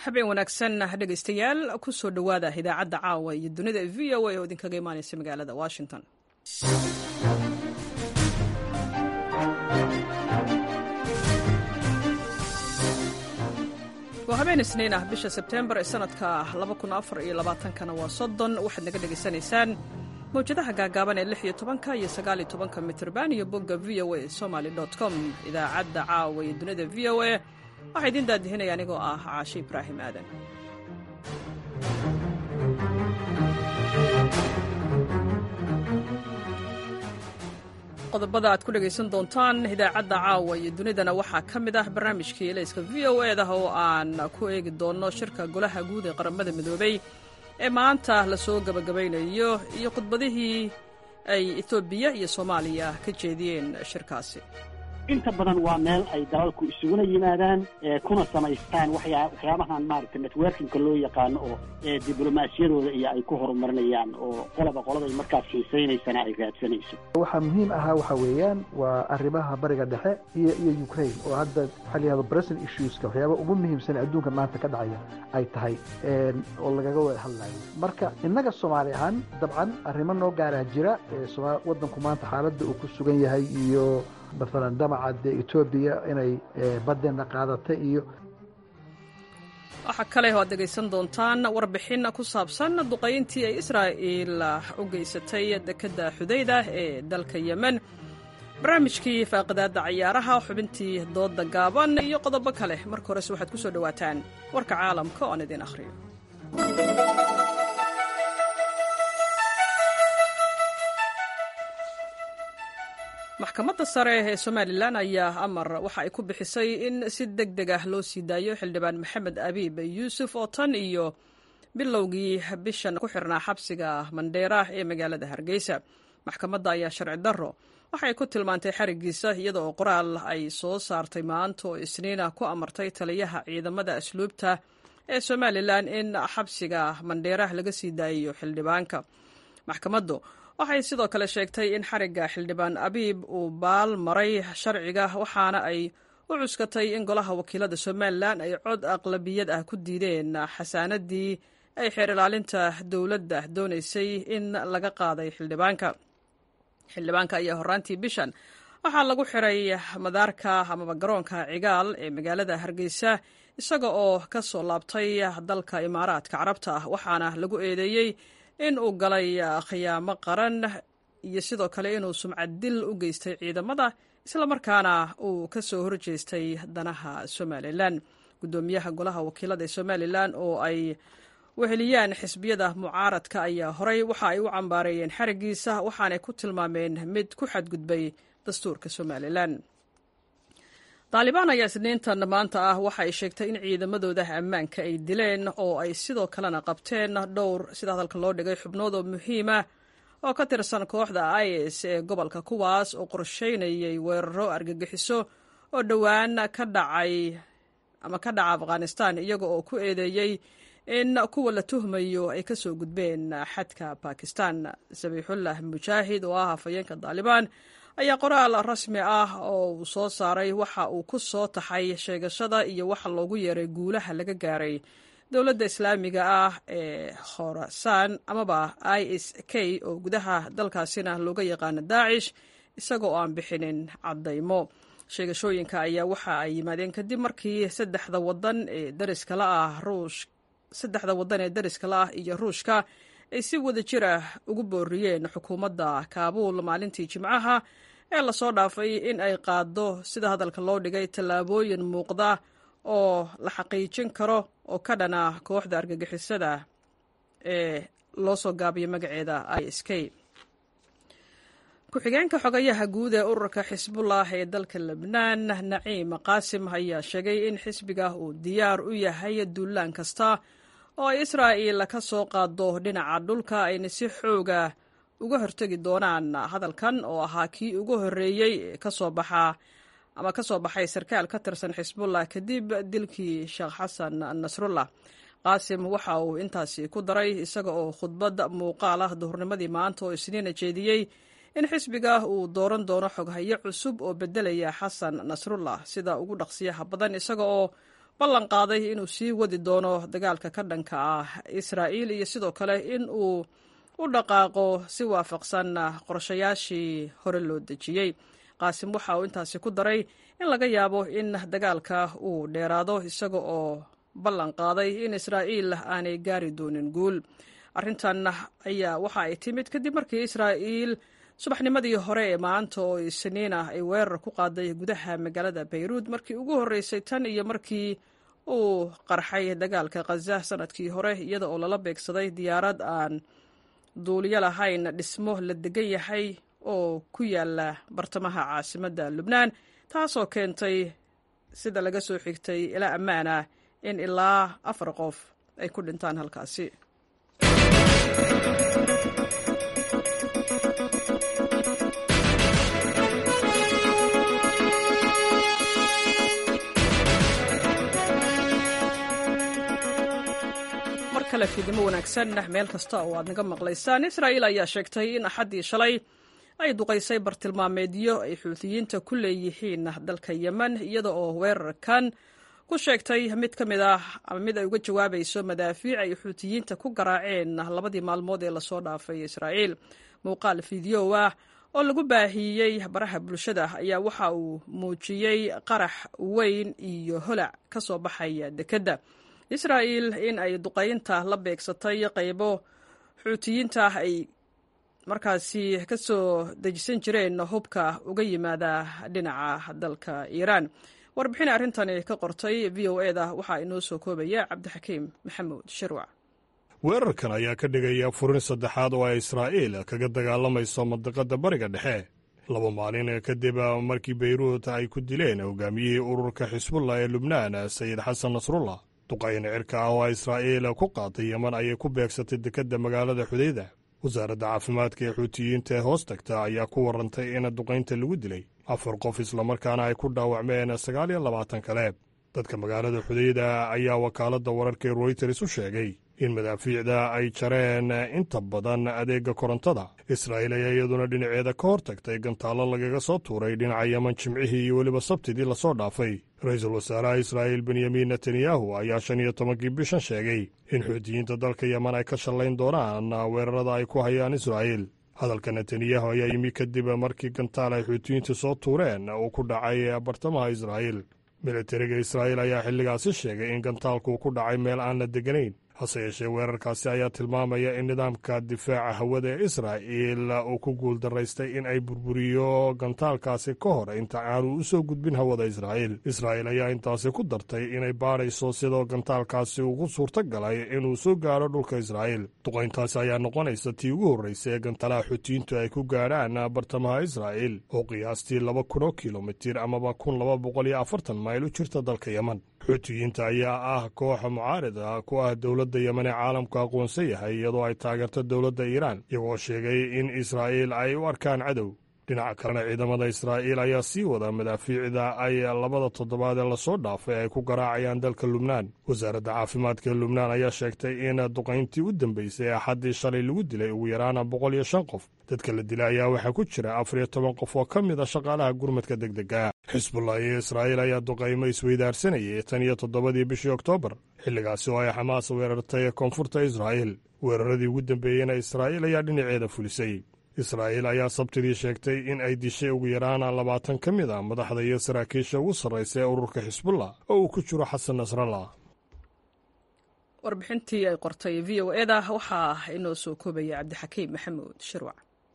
habeen wanaagsan dhegaystayaal ku soo dhowaada idaacadda caawa iyo dunida v o a oo idinkaga imaanaysa magaalada washington waa habeen isniin ah bisha sebteembar ee sanadka kana waa soddon waxaad naga dhegaysanaysaan mawjadaha gaagaaban ee lix iyo tobanka iyo sagaal iyo tobanka mitrban iyo bogga v o a somaly com idaacadda caawa iyo dunida v o a waxaa idiin daadihinaya anigoo ah caashe ibraahim aadan qodobada aad ku dhegaysan doontaan idaacadda caawa iyo dunidana waxaa ka mid ah barnaamijkii elayska v o e dah oo aan ku eegi doonno shirka golaha guud ee qaramada midoobay ee maanta lasoo gabagabaynayo iyo khudbadihii ay etoobiya iyo soomaaliya ka jeediyeen shirkaasi inta badan waa meel ay dalalku isuguna yimaadaan kuna samaystaan waxyaabahan maaragtay networkingka loo yaqaano oo diblomaasiyadooda iyo ay ku horumarinayaan oo qolaba qoladay markaas xiisaynaysana ay raadsanayso waxaa muhiim ahaa waxa weeyaan waa arrimaha bariga dhexe iyo iyo ukraine oo hadda waxaa layihahdo present issueska waxyaaba ugu muhiimsan adduunka maanta ka dhacaya ay tahay oo lagaga wada hadlayo marka innaga soomaali ahaan dabcan arrimo noo gaaraa jira waddanku maanta xaaladda uu ku sugan yahay iyo maalan damaca dee etoobiya inay baddeena qaadatay iyo waxaa kale oo aad dhegaysan doontaan warbixin ku saabsan duqayntii ay israa'iil u geysatay dekedda xudayda ee dalka yemen barnaamijkii faaqidaadda cayaaraha xubintii doodda gaaban iyo qodobo kale marka horese waxaad ku soo dhowaataan warka caalamka oo aan idiin akhriyo maxkamadda sare ee somalilan ayaa amar waxa ay ku bixisay in si deg deg ah loo sii daayo xildhibaan maxamed abiib yuusuf oo tan iyo bilowgii bishan ku xirnaa xabsiga mandheera ee magaalada hargeysa maxkamadda ayaa sharci darro waxay ku tilmaantay xarigiisa iyada oo qoraal ay soo saartay maanta oo isniina ku amartay taliyaha ciidamada asluubta ee somalilan in xabsiga mandheera laga sii daayayo xildhibaanka maxkamaddu waxay sidoo kale sheegtay in xarigga xildhibaan abiib uu baal maray sharciga waxaana ay u cuskatay in golaha wakiilada somalilan ay cod aqlabiyad ah ku diideen xasaanadii ay xeer ilaalinta dowladda doonaysay in laga qaaday xildhibaanka xildhibaanka ayaa horaantii bishan waxaa lagu xiray madaarka amaba garoonka cigaal ee magaalada hargeysa isaga oo ka soo laabtay dalka imaaraadka carabta ah waxaana lagu eedeeyey in uu galay khiyaamo qaran iyo sidoo kale inuu sumcad dil u geystay ciidamada islamarkaana uu ka soo horjeestay danaha somalilan guddoomiyaha golaha wakiilada ee somalilan oo ay weheliyaan xisbiyada mucaaradka ayaa horey waxa ay u cambaareeyeen xarigiisa waxaanay ku tilmaameen mid ku xadgudbay dastuurka somalilan daalibaan ayaa isniintan maanta ah waxa ay sheegtay in ciidamadooda ammaanka ay dileen oo ay sidoo kalena qabteen dhowr sida hadalka loo dhigay xubnood oo muhiima oo ka tirsan kooxda is ee gobolka kuwaas oo qorsheynayay weeraro argagixiso oo dhowaan ka dhacay ama ka dhaca afghanistan iyaga oo ku eedeeyey in kuwa la tuhmayo ay ka soo gudbeen xadka bakistan sabiixullah mujaahid oo ah hafayeenka daalibaan ayaa qoraal rasmi ah oo uu soo saaray waxa uu ku soo taxay sheegashada iyo waxa loogu yeeray guulaha laga gaaray dowladda islaamiga ah ee khorasaan amaba i s k oo gudaha dalkaasina looga yaqaano daacish isaga oo aan bixinin caddaymo sheegashooyinka ayaa waxa ay yimaadeen kadib markii saddexda wadan ee dariskala ah ruush saddexda waddan ee dariskala ah iyo ruushka ay si wada jir ah ugu booriyeen xukuumadda kaabuul maalintii jimcaha ee lasoo dhaafay in ay qaaddo sida hadalka loo dhigay tallaabooyin muuqda oo la xaqiijin karo oo ka dhana kooxda argagixisada ee loo soo gaabiyo magaceeda i s k ku-xigeenka xogayaha guud ee ururka xisbullah ee dalka lebnaan naciim qaasim ayaa sheegay in xisbiga uu diyaar u yahay duulaan kasta oo ay israa'iil ka soo qaado dhinaca dhulka ayna si xooga uga hortegi doonaan hadalkan oo ahaa kii ugu horreeyey kasoo baxa ama ka soo baxay sarkaal ka tirsan xisbullah kadib dilkii sheekh xasan nasrullah qaasim waxa uu intaasi ku daray isaga oo khudbad muuqaal ah duhurnimadii maanta oo isniina jeediyey in xisbiga uu dooran doono xoghayo cusub oo beddelaya xasan nasrullah sida ugu dhaqsiyaha badan isaga oo ballan qaaday inuu sii wadi doono dagaalka ka dhanka ah israa'iil iyo sidoo kale in uu u dhaqaaqo si waafaqsan qorshayaashii hore loo dejiyey qaasim waxa uu intaasi ku daray in laga yaabo in dagaalka uu dheeraado isaga oo ballan qaaday in israa'iil aanay gaari doonin guul arrintan ayaa waxa ay timid kadib markii israa'iil subaxnimadii hore ee maanta oo isniin ah ay weerar ku qaaday gudaha magaalada bayruud markii ugu horreysay tan iyo markii uu qarxay dagaalka khaza sanadkii hore iyada oo lala beegsaday diyaarad aan duuliyo lahayn dhismo la degan yahay oo ku yaala bartamaha caasimadda lubnaan taasoo keentay sida laga soo xigtay ilaa ammaan ah in ilaa afar qof ay ku dhintaan halkaasi mar kale fiidnimo wanaagsan meel kasta oo aad naga maqlaysaan israa'iil ayaa sheegtay in axaddii shalay ay duqaysay bartilmaameedyo ay xuutiyiinta ku leeyihiin dalka yemen iyada oo weerarkan ku sheegtay mid ka mid ah ama mid ay uga jawaabayso madaafiic ay xuutiyiinta ku garaaceen labadii maalmood ee lasoo dhaafay israa'iil muuqaal fideow ah oo lagu baahiyey baraha bulshada ayaa waxa uu muujiyey qarax weyn iyo holac ka soo baxaya dekedda israa'iil in ay duqaynta la beegsatay qaybo xuutiyiinta ay markaasi ka soo dejisan jireen hubka uga yimaada dhinaca dalka iiraan warbixin arrintani ka qortay v o e da waxaa inoo soo koobaya cabdixakiim maxamuud shirwac weerarkan ayaa ka dhigaya furin saddexaad oo ay israa'iil kaga dagaalamayso mandiqadda bariga dhexe laba maalin kadib markii beyruut ay ku dileen hogaamiyihii ururka xisbullah ee lubnaan sayid xasan nasrullah duqayn cirka ah oo israa'iil ku qaaday yeman ayay ku beegsatay dekedda magaalada xudayda wasaaradda caafimaadka ee xuutiyiinta ee hoos tagta ayaa ku warrantay in duqaynta lagu dilay afar qof islamarkaana ay ku dhaawacmeen sagaal iyo labaatan kale dadka magaalada xudayda ayaa wakaaladda wararka ee royters u sheegay in madaafiicda ay jareen inta badan adeegga korontada israa'iil ayaa iyaduna dhinaceeda ka hor tagtay gantaallo lagaga soo tuuray dhinaca yeman jimcihii iyo weliba sabtidii lasoo dhaafay ra-iisul wasaaraha israa'iil benyamin netanyahu ayaa shan iyo tobankii bishan sheegay in xuutiyiinta dalka yeman ay ka shallayn doonaan weerarada ay ku hayaan israa'iil hadalka netanyahu ayaa yimi kadib markii gantaal ay xuutiyiinta soo tuureen uu ku dhacay bartamaha israa'iil militariga israa'iil ayaa xilligaasi sheegay in gantaalku ku dhacay meel aan la degganayn hase yeeshee weerarkaasi ayaa tilmaamaya in nidaamka difaaca hawada ee israa'iil uu ku guuldaraystay in ay burburiyo gantaalkaasi ka hor inta aanu u soo gudbin hawada israa'iil israa'iil ayaa intaasi ku dartay inay baadhayso sidoo gantaalkaasi ugu suurto galay inuu soo gaadho dhulka israa'iil duqayntaasi ayaa noqonaysa tii ugu horraysay ee gantalaha xuutiyiintu ay ku gaadhaan bartamaha israa'iil oo qiyaastii laba kun oo kilomitir amaba kun laba boqol iyo afartan mayl u jirta dalka yeman xuutiyiinta ayaa ah kooxa mucaarid ah ku ah dowladda yemen ee caalamku aqoonsan yahay iyadoo ay taageerto dowladda iiraan iyagoo sheegay in israa'iil ay u arkaan cadow dhinaca kalena ciidamada israa'iil ayaa sii wada madaafiicda ay labada toddobaad ee lasoo dhaafay ay ku garaacayaan dalka lubnaan wasaaradda caafimaadka ee lubnaan ayaa sheegtay in duqayntii u dambeysay ee axaddii shalay lagu dilay ugu yaraan boqol iyo shan qof dadka la dilay ayaa waxaa ku jira afar iyo toban qof oo ka mid a shaqaalaha gurmadka degdega xisbullah iyo israa'iil ayaa duqaymo isweydaarsanayay tan iyo toddobadii bishii oktoobar xilligaasi oo ay xamaas weerartay koonfurta israa'iil weeraradii ugu dambeeyeyna israa'iil ayaa dhinaceeda fulisay israa'iil ayaa sabtidii sheegtay in ay dishay ugu yaraan labaatan ka mid a madaxda iyo saraakiisha ugu sarraysa ee ururka xisbullah oo uu ku jiro xasan nasrallah warbixintii ay qortay v o eda waxaa inoo soo koobaya cabdixakiim maxamuud shirwac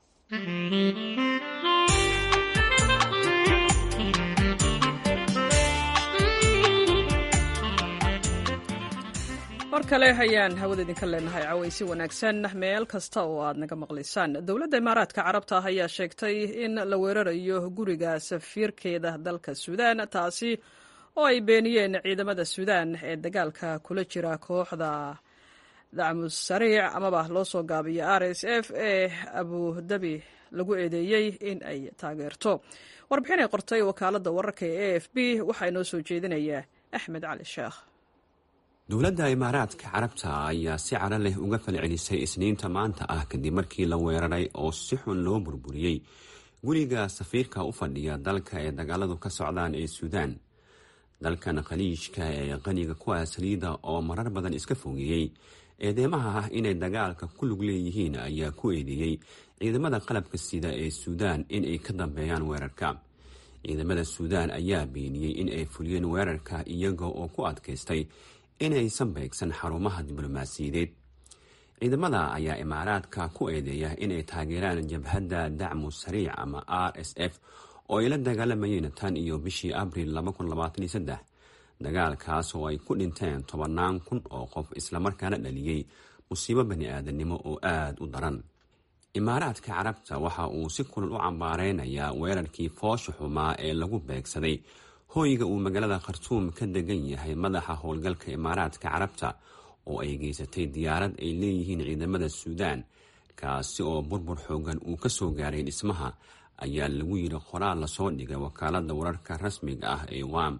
mar kale ayaan hawada idinka leenahay cawaysi wanaagsan meel kasta oo aad naga maqlaysaan dowladda imaaraadka carabta ah ayaa sheegtay in la weerarayo guriga safiirkeeda dalka suudaan taasi oo ay beeniyeen ciidamada suudaan ee dagaalka kula jira kooxda dacmus sariic amaba loo soo gaabiyo r s f ee abudabi lagu eedeeyey in ay taageerto warbixin ay qortay wakaaladda wararka ee a f b waxaa inoo soo jeedinaya axmed cali sheekh dowladda imaaraadka carabta ayaa si caro leh uga falcelisay isniinta maanta ah kadib markii la weeraray oo si xun loo burburiyey guriga safiirka u fadhiya dalka ee dagaaladu ka socdaan ee suudaan dalkan khaliijka ee qaniga kuwa saliida oo marar badan iska fogeeyey eedeymaha ah inay dagaalka ku lug leeyihiin ayaa ku eedeeyey ciidamada qalabka sida ee suudaan inay ka dambeeyaan weerarka ciidamada suudaan ayaa beeniyey in ay fuliyeen weerarka iyaga oo ku adkaystay inaysan beegsan xarumaha diblomaasiyadeed ciidamada ayaa imaaraadka ku eedeeya inay taageeraan jabhadda dacmu sariic ama r s f oo ay la dagaalamayeen tan iyo bishii abril dagaalkaas oo ay ku dhinteen tobannaan kun oo qof islamarkaana dhaliyey musiibo bani aadamnimo oo aada u daran imaaraadka carabta waxa uu si kulal u cambaareynayaa weerarkii foosha xumaa ee lagu beegsaday hooyga uu magaalada khartuum ka degan yahay madaxa howlgalka imaaraadka carabta oo ay geysatay diyaarad ay leeyihiin ciidamada suudaan kaasi oo burbur xoogan uu ka soo gaaray dhismaha ayaa lagu yidhi qoraal lasoo dhigay wakaalada wararka rasmiga ah ee wam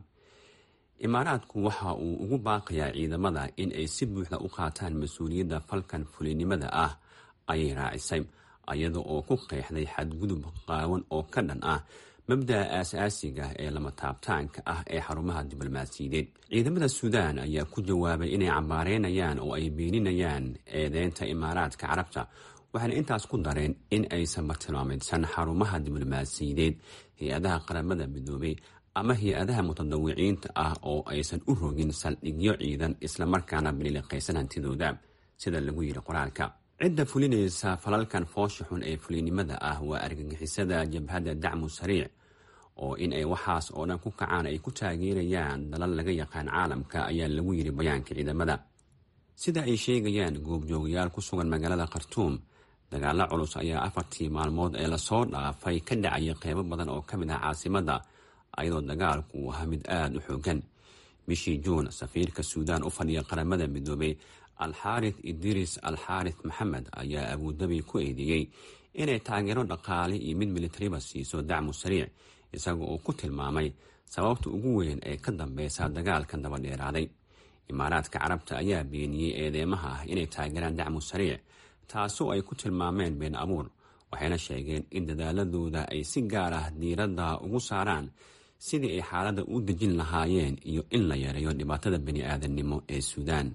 imaaraadku waxa uu ugu baaqayaa ciidamada in ay si buuxda u qaataan mas-uuliyadda falkan fulinimada ah ayay raacisay iyada oo ku qeexday xadgudub qaawan oo ka dhan ah mabda'a aasaasiga ee lama taabtaanka ah ee xarumaha diblomaasiyadeed ciidamada suudaan ayaa ku jawaabay inay cambaareynayaan oo ay beeninayaan eedeynta imaaraadka carabta waxayna intaas ku dareen in aysan bartilmaameydsan xarumaha diblomaasiyadeed hay-adaha qaramada midoobay ama hay-adaha mutadawiciinta ah oo aysan u rogin saldhigyo ciidan islamarkaana biliiliqaysan hantidooda sida lagu yidhi qoraalka cidda fulinaysa falalkan foosha xun ee fulinimada ah waa argagixisada jabhadda dacmu sariic oo in ay waxaas oo dhan ku kacaan ay ku taageerayaan dalal laga yaqaan caalamka ayaa lagu yidhi bayaanka ciidamada sida ay sheegayaan goobjoogayaal ku sugan magaalada khartuum dagaalo culus ayaa afartii maalmood ee lasoo dhaafay ka dhacaya qeybo badan oo ka mid ah caasimadda ayadoo dagaalku uu ahaa mid aada u xoogan bishii juun safiirka suudaan u fadhiya qaramada midoobay alxaarith idris alxaarith maxamed ayaa abuudabi ku eedeeyey inay taageero dhaqaale iyo mid militariba siiso dacmu sariic isaga oo ku tilmaamay sababta ugu weyn ee ka dambeysa dagaalkan dabadheeraaday imaaraadka carabta ayaa beeniyey eedeymaha ah inay taageeraan dacmu sariic taasoo ay ku tilmaameen been abuur waxayna sheegeen in dadaaladooda ay si gaar ah diiradda ugu saaraan sidii ay xaaladda u dejin lahaayeen iyo in la yareeyo dhibaatada bani aadamnimo ee suudaan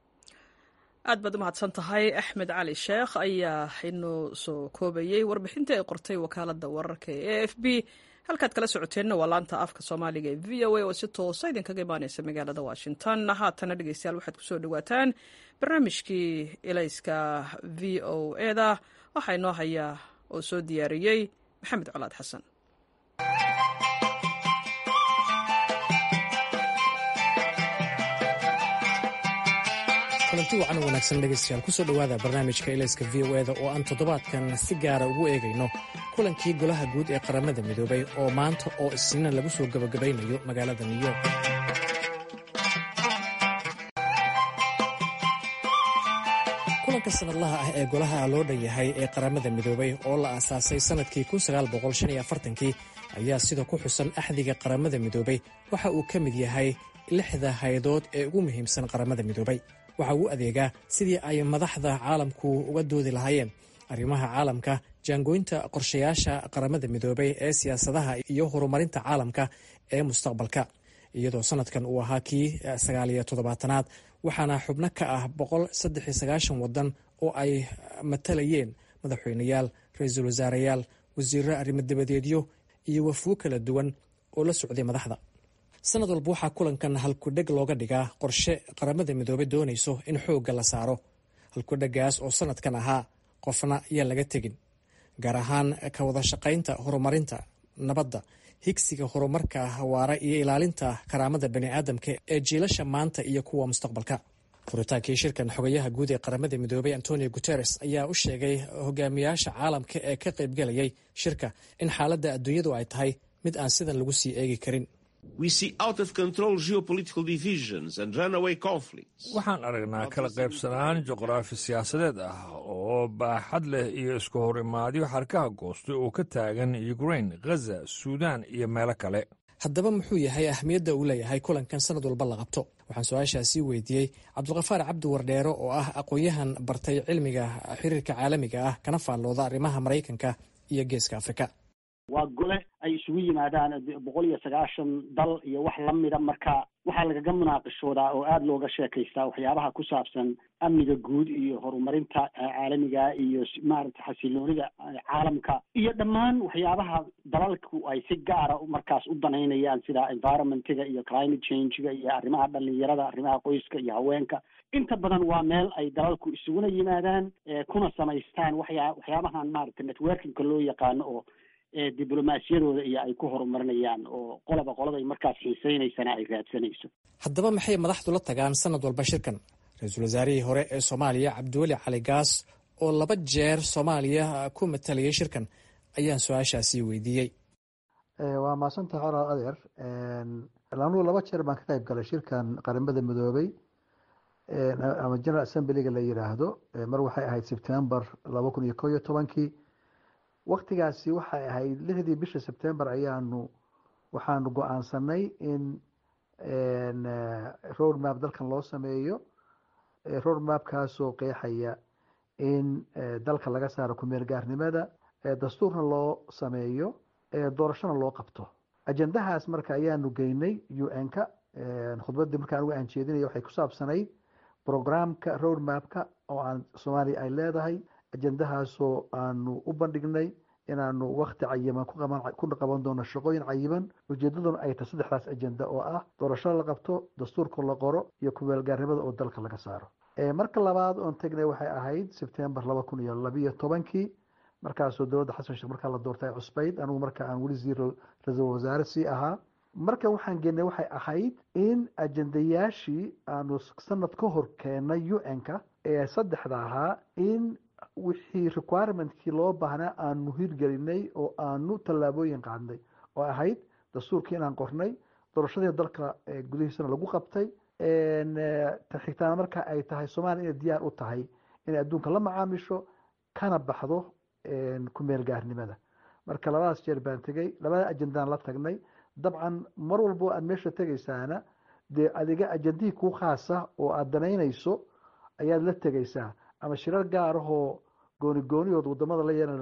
aad baad u mahadsan tahay axmed cali sheekh ayaa inoo soo koobayey warbixintii ay qortay wakaalada wararka ee a f b halkaad kala socoteenna waa laanta afka soomaaliga ee v o a oo si toosa idinkaga imaaneysa magaalada washington haatana dhegeystayaal waxaad kusoo dhawaataan barnaamijkii ilayska v o eda waxaa inoo hayaa oo soo diyaariyey maxamed colaad xasan kulanti wacan wanaagsan dhegaystayaal kusoo dhowaada barnaamijka ilayska v o eda oo aan toddobaadkan si gaara ugu eegayno kulankii golaha guud ee qaramada midoobay oo maanta oo isniina lagu soo gabagabaynayo magaalada new york kulanka sanadlaha ah ee golaha loo dhan yahay ee qaramada midoobay oo la aasaasay sannadkii kii ayaa sida ku xusan axdiga qaramada midoobay waxa uu ka mid yahay lixda hay-adood ee ugu muhiimsan qaramada midoobay waxa uu adeegaa sidii ay madaxda caalamku uga doodi lahaayeen arrimaha caalamka jaangooynta qorshayaasha qaramada midoobay ee siyaasadaha iyo horumarinta caalamka ee mustaqbalka iyadoo sanadkan uu ahaa kii sagaaliyo toddobaatanaad waxaana xubno ka ah boqol saddex iyo sagaashan wadan oo ay matalayeen madaxweyneyaal ra-iisul wasaarayaal wasiiro arrimo dabadeedyo iyo wafuwo kala duwan oo la socday madaxda sanad walba waxaa kulankan halkudheg looga dhigaa qorshe qaramada midoobey doonayso in xoogga la saaro halkudhegaas oo sanadkan ahaa qofna yaan laga tegin gaar ahaan ka wada shaqaynta horumarinta nabadda higsiga horumarka hawaara iyo ilaalinta karaamada baniaadamka ee jiilasha maanta iyo kuwa mustaqbalka furitaankii shirkan xogayaha guud ee qaramada midoobey antonio guteres ayaa u sheegay hogaamiyaasha caalamka ee ka qaybgalayay shirka in xaaladda adduunyadu ay tahay mid aan sidan lagu sii eegi karin waxaan aragnaa kala qaybsanaan juqraafi siyaasadeed ah oo baaxad leh iyo isku hor imaadyo xarkaha goostay oo ka taagan ukrain ghaza suudaan iyo meelo kale haddaba muxuu yahay ahmiyadda uu leeyahay kulankan sanad walba la qabto waxaan su-aashaasii weydiiyey cabdulkafaar cabdi wardheero oo ah aqoon-yahan bartay cilmiga xiriirka caalamiga ah kana faallooda arrimaha maraykanka iyo geeska afrika waa gole ay isugu yimaadaan boqol iyo sagaashan dal iyo wax lamida marka waxaa lagaga munaaqishoodaa oo aada looga sheekaystaa waxyaabaha ku saabsan amniga guud iyo horumarinta caalamiga iyo maaragtay xasiloonida caalamka iyo dhammaan waxyaabaha dalalku ay si gaara markaas u danaynayaan sida environmentiga iyo climate changega iyo arrimaha dhalinyarada arrimaha qoyska iyo haweenka inta badan waa meel ay dalalku isuguna yimaadaan kuna samaystaan waxyaa waxyaabahan maaragtay networkingka loo yaqaano oo diblomaasiyadooda iyo ay ku horumarinayaan oo qoloba qoladay markaas xiiseynaysana ay raadsanayso haddaba maxay madaxdu la tagaan sanad walba shirkan ra-iisul wasaarihii hore ee soomaaliya cabdiweli cali gaas oo laba jeer soomaaliya ku matalayay shirkan ayaan su-aashaasi weydiiyey waa maadsantaha colaal adeer anugu laba jeer baan ka qayb galay shirkan qaramada midoobay ama general assemblyga la yiraahdo mar waxay ahayd september laba kun iyo ko iyo tobankii waktigaasi waxay ahayd lixdii bisha september ayaanu waxaanu go-aansanay in road map dalkan loo sameeyo road mapkaasoo qeexaya in dalka laga saaro kumeel gaarnimada dastuurna loo sameeyo doorashona loo qabto ajendahaas marka ayaanu geynay u n-ka khudbaddii marka anugu aan jeedinaya waxay ku saabsanayd programka road mapka oo aan soomaaliya ay leedahay ajendahaasoo aanu u bandhignay inaanu wakti cayiman ku qaban doono shaqooyin cayiman ujeedaduna ay tahay saddexdaas ajenda oo ah doorasho la qabto dastuurka la qoro iyo kumeelgaarnimada oo dalka laga saaro marka labaad oon tegnay waxay ahayd sebtembar laba kun iyo labiyo tobankii markaasoo dowladda xasan sheekh markaa la doortay cusbayd anigu marka aan weli siir ra-iisul wasaare sii ahaa markan waxaan geenay waxay ahayd in ajendayaashii aanu sanad ka hor keenay u n-ka ee saddexda ahaa in wixii requirementkii loo baahnaa aanu hirgelinay oo aanu tallaabooyin qaadnay oo ahayd dastuurkii inaan qornay doorashadii dalka gudihiisana lagu qabtay xigtaana marka ay tahay soomaaliya inay diyaar u tahay inay adduunka la macaamisho kana baxdo kumeel gaarnimada marka labadaas jeer baan tegey labada ajendaan la tagnay dabcan mar walbo aad meesha tegaysaana dee adiga ajendihii kuu khaasa oo aad danaynayso ayaad la tegaysaa ama shirar gaarahoo gooni gooniyood wadamada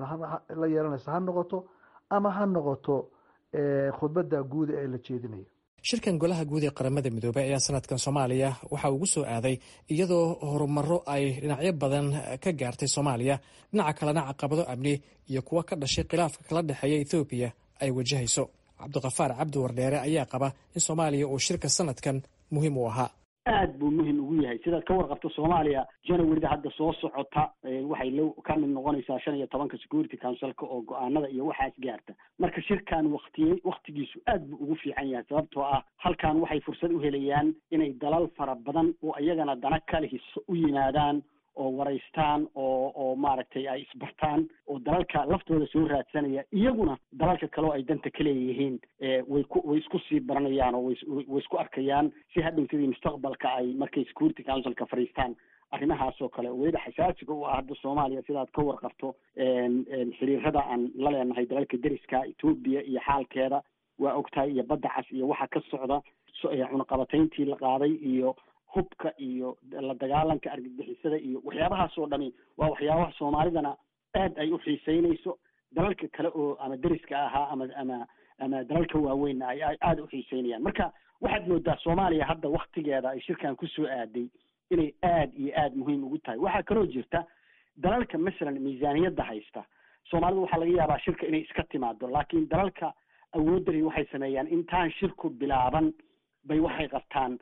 la yeelanaysa ha noqoto ama ha noqoto khudbadda guuda ee la jeedinayo shirkan golaha guud ee qaramada midoobey ayaa sanadkan soomaaliya waxaa ugu soo aaday iyadoo horumaro ay dhinacyo badan ka gaartay soomaaliya dhinaca kalena caqabado amni iyo kuwa ka dhashay khilaafka kala dhexeeya ethoobiya ay wajahayso cabdiqafaar cabdi wardheere ayaa qaba in soomaaliya uu shirka sanadkan muhiim u ahaa aad buu muhim ugu yahay sidaad ka warqabto soomaaliya januaryda hadda soo socota waxay lo ka mid noqonaysaa shan iyo tobanka security councilka oo go-aanada iyo waxaas gaarta marka shirkan waktiyey waktigiisu aad buu ugu fiican yahay sababtoo ah halkan waxay fursad u helayaan inay dalal fara badan oo iyagana dana kale hiso u yimaadaan oo waraystaan oo oo maaragtay ay isbartaan oo dalalka laftooda soo raadsanaya iyaguna dalalka kaleo ay danta ka leeyihiin way ku way isku sii baranayaan oo way isku arkayaan si hadhowtadii mustaqbalka ay markay security councilka fadhiistaan arrimahaas oo kale weliba xasaasiga u ah hadda soomaaliya sidaad ka warqabto xiriirada aan la leenahay dalalka deriska etoobiya iyo xaalkeeda waa ogtahay iyo badda cas iyo waxa ka socda cunaqabatayntii la qaaday iyo hubka iyo la dagaalanka argagixisada iyo waxyaabahaas oo dhami waa waxyaabaha soomaalidana aad ay u xiiseynayso dalalka kale oo ama deriska ahaa ama ama ama dalalka waaweynna ay aada u xiiseynayaan marka waxaad moodaa soomaaliya hadda waktigeeda ay shirkan kusoo aaday inay aad iyo aad muhiim ugu tahay waxaa kaloo jirta dalalka masalan miisaaniyadda haysta soomaalida waxaa laga yaabaa shirka inay iska timaado laakiin dalalka awoodari waxay sameeyaan intaan shirku bilaaban bay waxay qabtaan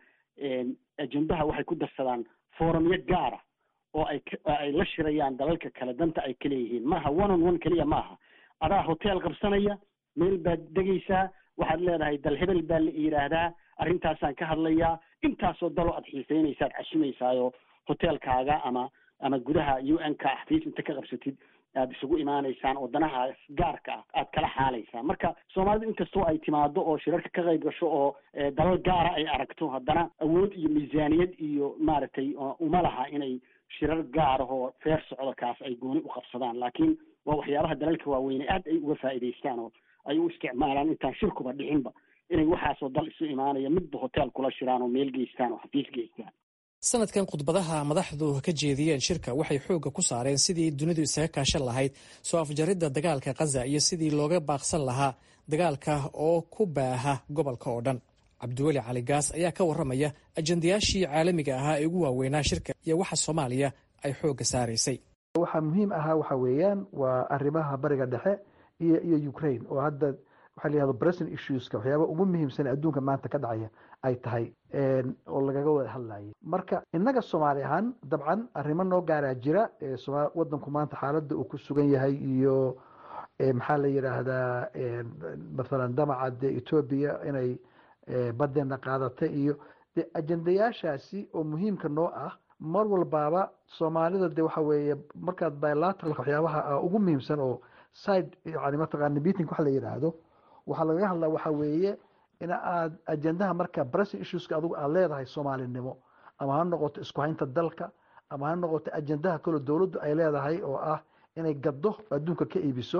ajendaha waxay ku darsadaan forumyo gaara oo ay ay la shirayaan dalalka kale danta ay ka leeyihiin maaha one on one keliya maaha adaa hotel qabsanaya meel baad degaysaa waxaad leedahay dal hebel baa la yidhaahdaa arrintaasaan ka hadlayaa intaasoo daloo aad xiiseynaysaad cashimaysaayo hotelkaaga ama ama gudaha u n ka xafiis inta ka qabsatid aad isugu imaanaysaan oo danahaas gaarka ah aad kala xaalaysaan marka soomaalidu inkastoo ay timaado oo shirarka ka qayb gasho oo dalal gaara ay aragto haddana awood iyo miisaaniyad iyo maaragtay uma laha inay shirar gaarahoo feer socdo kaas ay gooni u qabsadaan laakiin waa waxyaabaha dalalka waaweyne aad ay uga faa'iidaystaan oo ay u isticmaalaan intaan shirkuba dhicinba inay waxaasoo dal isu imaanaya midba hotel kula shiraan oo meel geystaan oo xafiis geystaan sanadkan khudbadaha madaxdu ka jeediyeen shirka waxay xoogga ku saareen sidii dunidu isaga kaashan lahayd soo afjaridda dagaalka khaza iyo sidii looga baaqsan lahaa dagaalka oo ku baaha gobolka oo dhan cabdiweli cali gaas ayaa ka warramaya ajendayaashii caalamiga ahaa ee ugu waaweynaa shirka iyo waxa soomaaliya ay xoogga saaraysay waxaa muhiim ahaa waxa weeyaan waa arrimaha bariga dhexe iyo iyo ukraine oo hadda waxaa la yihahdo present issueska waxyaaba ugu muhiimsan adduunka maanta ka dhacaya ay tahay oo lagaga wada hadlayay marka innaga soomaali ahaan dabcan arrimo noo gaaraa jira wadanku maanta xaaladda uu ku sugan yahay iyo maxaa la yidhaahdaa mathalan damaca de etoobiya inay badeena qaadata iyo de ajendayaashaasi oo muhiimka noo ah mar walbaaba soomaalida de waxa weeye markaad bilateralka waxyaabaha ugu muhiimsan oo side yani mataqaana meeting waxa la yidhaahdo waxaa lagaga hadlaa waxa weeye in aad ajendaha marka pressing issueska adigu aad leedahay soomaalinimo ama ha noqoto isku haynta dalka ama ha noqoto ajendaha kaloo dowladdu ay leedahay oo ah inay gaddo adduunka ka iibiso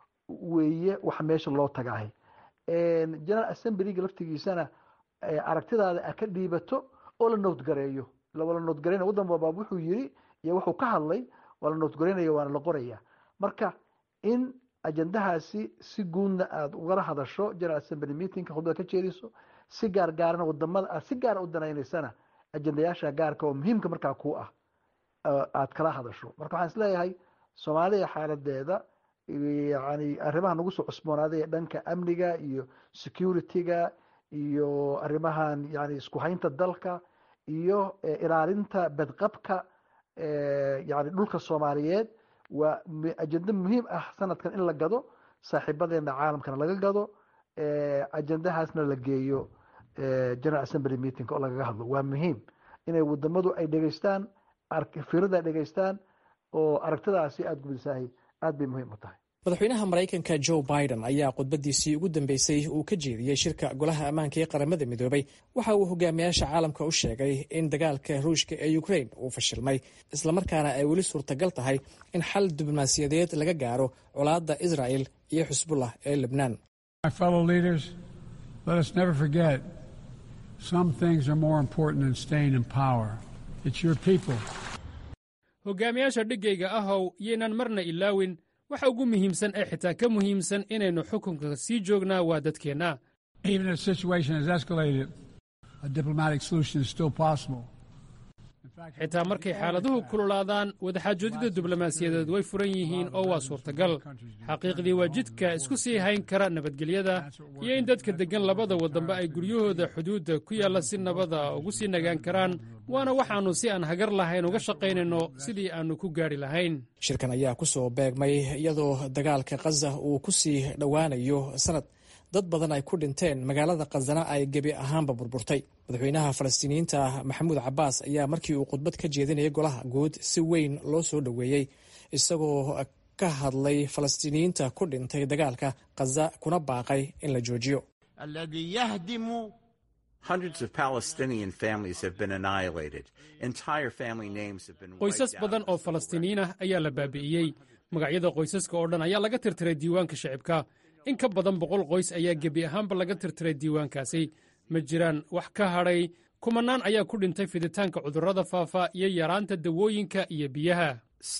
weeye waxa meesha loo tagahay general assemblyga laftigiisana aragtidaada a ka dhiibato oo la noodgareeyo la noodgareyna waddan walbaab wuxuu yiri iyo wuxuu ka hadlay waa la noodgareynaya waana la qoraya marka in ajendahaasi si guudna aada ugala hadasho general assembly meetingka khudbada ka jeediso si gaar gaarana wadamada aad si gaara u danaynaysana ajendayaasha gaarka oo muhiimka markaa ku ah aad kala hadasho marka waxaan isleeyahay soomaaliya xaaladeeda yani arrimaha nagu soo cusboonaaday ee dhanka amniga iyo security-ga iyo arrimahan yani isku haynta dalka iyo ilaalinta badqabka yani dhulka soomaaliyeed waa ajenda muhiim ah sanadkan in la gado saaxiibadeena caalamkana laga gado ajendahaasna la geeyo general assembly meeting oo lagaga hadlo waa muhiim inay wadamadu ay dhegeystaan firada ay dhegeystaan oo aragtidaasi aada gubisahay aad bay muhiim u tahay madaxweynaha maraykanka joe biden ayaa khudbadiisii ugu dambeysay uu ka jeediyey shirka golaha ammaanka ee qaramada midoobay waxa uu hogaamiyaasha caalamka u sheegay in dagaalka ruushka ee ukraine uu fashilmay islamarkaana ay weli suurtagal tahay in xal diblomaasiyadeed laga gaaro colaadda israel iyo xusbullah ee lebnaan hogaamiyaasha dhiggayga ahow yaynan marna ilaawin waxa ugu muhiimsan ee xitaa ka muhiimsan inaynu xukunka sii joognaa waa dadkeenna xitaa markay xaaladuhu kululaadaan wadaxaajoodida diblomaasiyadeed way furan yihiin oo waa suurtagal xaqiiqdii waa jidka isku sii hayn kara nabadgelyada iyo in dadka deggan labada waddanba ay guryahooda xuduudda ku yaalla si nabada ugu sii nagaan karaan waana waxaannu si aan hagar lahayn uga shaqaynayno sidii aannu ku gaadhi lahayn shirkan ayaa ku soo beegmay iyadoo dagaalka khaza uu ku sii dhowaanayo sanad dad badan ay ku dhinteen magaalada khazana ay gebi ahaanba burburtay madaxweynaha falastiiniyiinta maxamuud cabbaas ayaa markii uu khudbad ka jeedinayay golaha guud si weyn loo soo dhoweeyey isagoo ka hadlay falastiiniyiinta ku dhintay dagaalka khaza kuna baaqay in la joojiyo qoysas badan oo falastiiniyiin ah ayaa la baabi'iyey magacyada qoysaska oo dhan ayaa laga tirtiray diiwaanka shicibka in ka badan boqol qoys ayaa gebi ahaanba laga tirtiray diiwaankaasi ma jiraan wax ka hadhay kumanaan ayaa ku dhintay fiditaanka cudurrada faafa iyo yaraanta dawooyinka iyo biyaha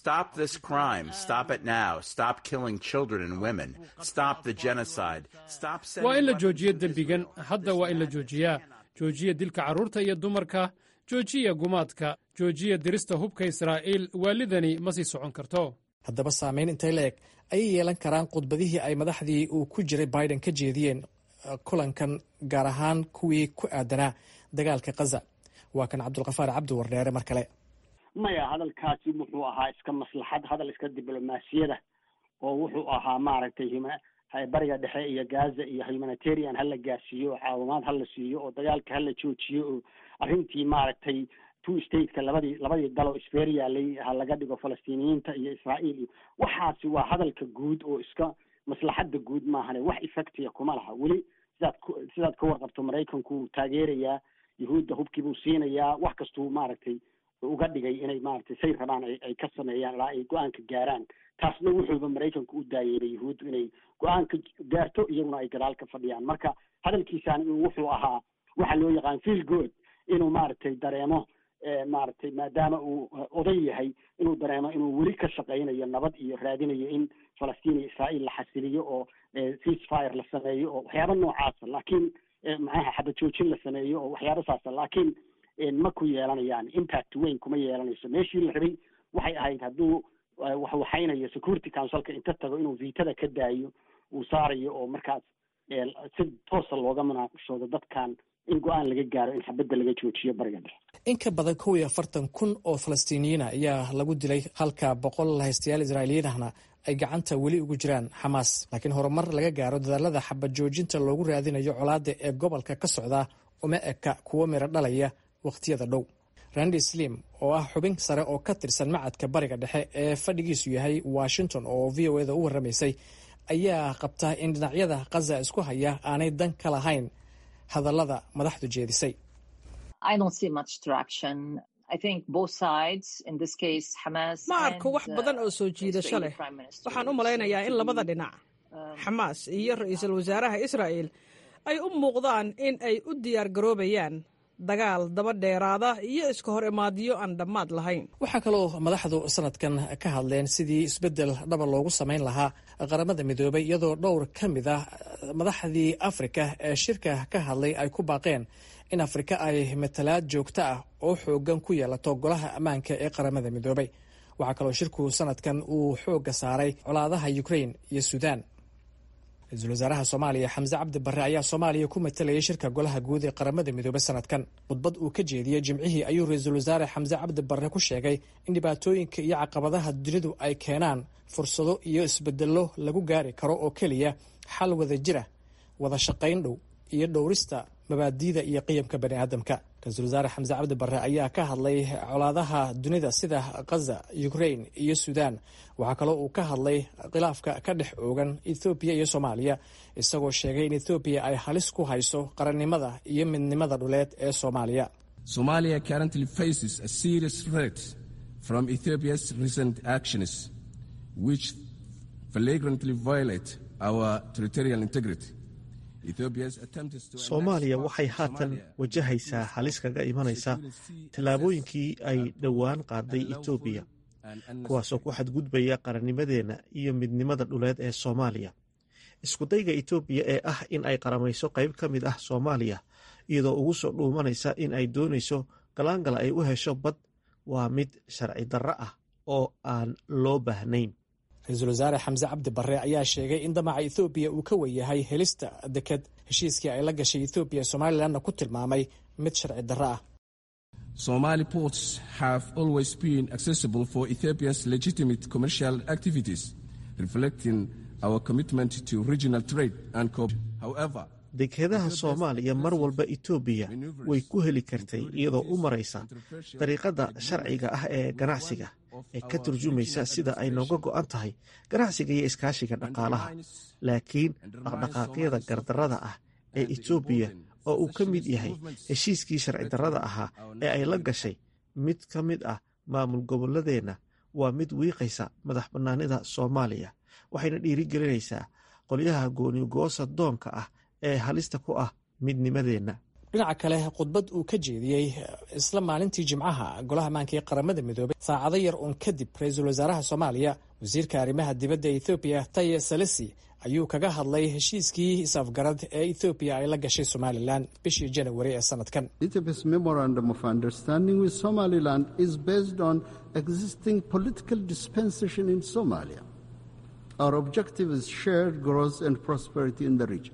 waa in la joojiyo dembigan hadda waa in la joojiyaa joojiya dilka carruurta iyo dumarka joojiya gumaadka joojiya dirista hubka israa'iil waalidani ma sii socon karto haddaba saamayn intay la eg ayay yeelan karaan khudbadihii ay madaxdii uu ku jiray biden ka jeediyeen kulankan gaar ahaan kuwii ku aadanaa dagaalka khaza waa kan cabdulkafaar cabdi wardheere mar kale maya hadalkaasi wuxuu ahaa iska maslaxad hadal iska diblomaasiyada oo wuxuu ahaa maaragtay bariga dhexe iyo gaza iyo humanitarian hala gaarsiiyo oo caawimaad hala siiyo oo dagaalka hala joojiyo oo arrintii maaragtay two stateka labadii labadii daloo isfeer yaalay ha laga dhigo falastiiniyiinta iyo israa'iil iyo waxaasi waa hadalka guud oo iska maslaxadda guud maahane wax effectiya kuma laha weli sidaad ku sidaad ka warqabto maraykanku wuu taageerayaa yuhuudda hubkii buu siinayaa wax kastuu maaragtay uga dhigay inay maaragtay say rabaan ay ka sameeyaan ilaa ay go-aanka gaaraan taasna wuxuuba maraykanku u daayeeray yuhuuddu inay go-aanka gaarto iyaguna ay gadaal ka fadhiyaan marka hadalkiisaan wuxuu ahaa waxa loo yaqaan feel good inuu maaragtay dareemo maaragtay maadaama uu oday yahay inuu dareemo inuu weli ka shaqaynayo nabad iyo raadinayo in falastiin iyo israa'iil la xasiliyo oo ceasefire la sameeyo oo waxyaaba noocaasa laakiin maxaha xabad joojin la sameeyo oo waxyaaba saasa laakiin ma ku yeelanayaan impact weyn kuma yeelanayso meeshii la rabay waxay ahayd hadduu waxwaxaynayo security councilka inta tago inuu viitada ka daayo uu saarayo oo markaas si toosa looga munaaqishoodo dadkan in go-aan laga gaaro in xabadda laga joojiyo bariga dhexe in ka badan kow iyo afartan kun oo falastiiniyiina ayaa lagu dilay halka boqol haystayaal israa'iiliyiinahna ay gacanta weli ugu jiraan xamaas laakiin horumar laga gaaro dadaalada xabad joojinta loogu raadinayo colaadda ee gobolka ka socda uma eka kuwo miro dhalaya wakhtiyada dhow randi slim oo ah xubin sare oo ka tirsan macadka bariga dhexe ee fadhigiisu yahay washington oo v o eda u warramaysay ayaa qabta in dhinacyada khaza isku haya aanay dan ka lahayn hadallada madaxdu jeedisay ma arko wax badan oo soo jiidasho leh waxaan u malaynayaa in labada dhinac xamaas iyo ra-iisul wasaaraha israa'el ay u muuqdaan in ay u diyaar garoobayaan dagaal daba dheeraada iyo iska hor imaadyo aan dhammaad lahayn waxaa kaloo madaxdu sanadkan ka hadleen sidii isbeddel dhaba loogu samayn lahaa qaramada midoobay iyadoo dhowr ka mid ah madaxdii afrika ee shirka ka hadlay ay ku baaqeen in afrika ay matalaad joogto ah oo xoogan ku yeelato golaha ammaanka ee qaramada midoobay waxaa kaloo shirku sanadkan uu xoogga saaray colaadaha ukrain iyo suudaan ra-iisul wasaaraha soomaaliya xamse cabdi barre ayaa soomaaliya ku matalayay shirka golaha guud ee qaramada midoobey sanadkan khudbad uu ka jeediyey jimcihii ayuu ra-iisul wasaare xamse cabdi barre ku sheegay in dhibaatooyinka iyo caqabadaha dunidu ay keenaan fursado iyo isbedello lagu gaari karo oo keliya xal wada jira wada shaqayn dhow iyo dhowrista mabaadiida iyo qiyamka bani aadamka ra-iisul wasaare xamse cabdi barre ayaa ka hadlay colaadaha dunida sida khaza ukrain iyo suudaan waxaa kaloo uu ka hadlay khilaafka ka dhex oogan ethoobiya iyo soomaaliya isagoo sheegay in ethoobiya ay halis ku hayso qarannimada iyo midnimada dhuleed ee soomaaliya Somalia currently faces a serious threat from Ethiopia's recent actions, which flagrantly violate our territorial integrity. soomaaliya waxay haatan wajahaysaa halis kaga imanaysa tallaabooyinkii ay dhowaan qaaday etoobiya kuwaasoo ku xadgudbaya qarannimadeenna iyo midnimada dhuleed ee soomaaliya iskudayga etoobiya ee ah in ay qaramayso qayb ka mid ah soomaaliya iyadoo ugu soo dhuumanaysa in ay doonayso galaangala ay u hesho bad waa mid sharci darro ah oo aan loo baahnayn ra-iisul wasaare xamse cabdi barre ayaa sheegay in damaca ethoobiya uu ka weyahay helista deked heshiiskii ay la gashay ethoobiya somalilanna ku tilmaamay mid sharci darro ah Somali ports have always been accessible for Ethiopia's legitimate commercial activities, reflecting our commitment to regional trade and cooperation. However, dekedaha soomaaliya mar walba etoobiya way ku heli kartay iyadoo u maraysa dariiqada sharciga ah ee ganacsiga ee ka turjumaysa sida ay nooga go-an tahay ganacsiga iyo iskaashiga dhaqaalaha laakiin dhaqdhaqaaqyada gardarrada ah ee etoobiya oo uu ka mid yahay heshiiskii sharci darrada ahaa ee ay la gashay mid ka mid ah maamul gobolladeenna waa mid wiiqaysa madax bannaanida soomaaliya waxayna dhiirigelinaysaa qolyaha goonigoosa doonka ah ee halista ku ah midnimadeenna dhinaca kale khudbad uu ka jeediyey isla maalintii jimcaha golaha ammaanka ee qaramada midoobay saacado yar uun kadib ra-iisul wasaaraha soomaaliya wasiirka arrimaha dibadda ethoobiya taye salesi ayuu kaga hadlay heshiiskii is-afgarad ee ethoobiya ay la gashay somalilan bishii janawari ee sanadkan Ethiopia's memorandum of understanding with Somaliland is based on existing political dispensation in Somalia. Our objective is shared growth and prosperity in the region.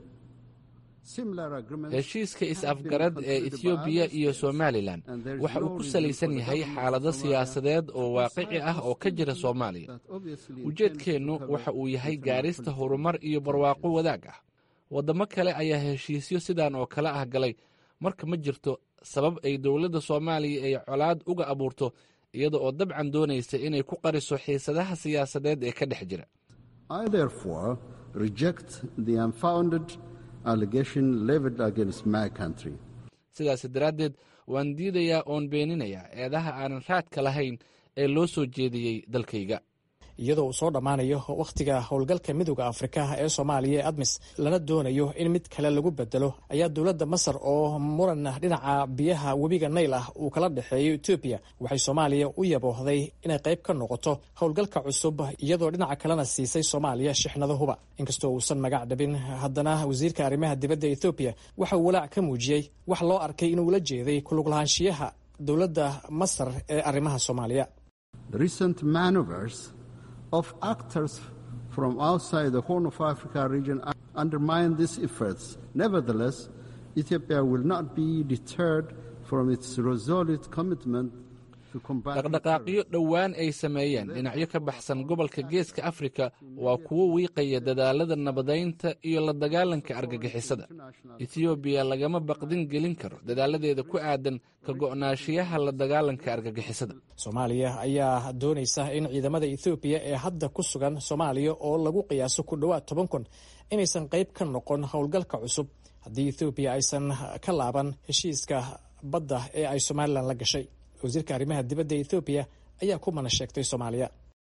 heshiiska is-afgarad ee ethoobiya iyo somalilan waxa uu ku salaysan yahay xaalado siyaasadeed oo waaqici ah oo ka jira soomaaliya ujeedkeennu waxa uu yahay gaarista horumar iyo barwaaqo wadaag ah waddamo kale ayaa heshiisyo sidan oo kale ah galay marka ma jirto sabab ay dowladda soomaaliya ay colaad uga abuurto iyada oo dabcan doonaysa inay ku qariso xiisadaha siyaasadeed ee ka dhex jira I therefore reject the unfounded allegation levied against my country. sidaas daraaddeed waan diidayaa oon beeninayaa eedaha aanan raadka lahayn ee loo soo jeediyey dalkayga iyadoo uu soo dhammaanayo wakhtiga howlgalka midooda afrika ee soomaaliya ee admis lana doonayo in mid kale lagu bedelo ayaa dowladda masar oo muran dhinaca biyaha webiga nayl ah uu kala dhexeeyo etoobiya waxay soomaaliya u yaboohday inay qayb ka noqoto howlgalka cusub iyadoo dhinaca kalena siisay soomaaliya shixnado huba inkastoo uusan magac dhabin haddana wasiirka arrimaha dibadda ethoobiya waxa uu walaac ka muujiyey wax loo arkay inuu la jeeday kuluglahaanshiyaha dowladda masar ee arrimaha soomaaliya recent maneuvers of actors from outside the Horn of Africa region undermine these efforts. Nevertheless, Ethiopia will not be deterred from its resolute commitment dhaqdhaqaaqyo dhowaan ay sameeyeen dhinacyo ka baxsan gobolka geeska afrika waa kuwo wiiqaya dadaalada nabadaynta iyo la dagaalanka argagixisada etoobiya lagama baqdin gelin karo dadaaladeeda ku aadan ka go'naashiyaha la dagaalanka argagixisada soomaaliya ayaa doonaysa in ciidamada ethoobiya ee hadda ku sugan soomaaliya oo lagu qiyaaso ku dhowaad toban kun inaysan qayb ka noqon howlgalka cusub haddii ethoobiya aysan ka laaban heshiiska badda ee ay somalilan la gashay wasiirka arrimaha dibadda ethoobiya ayaa ku mana sheegtay soomaaliya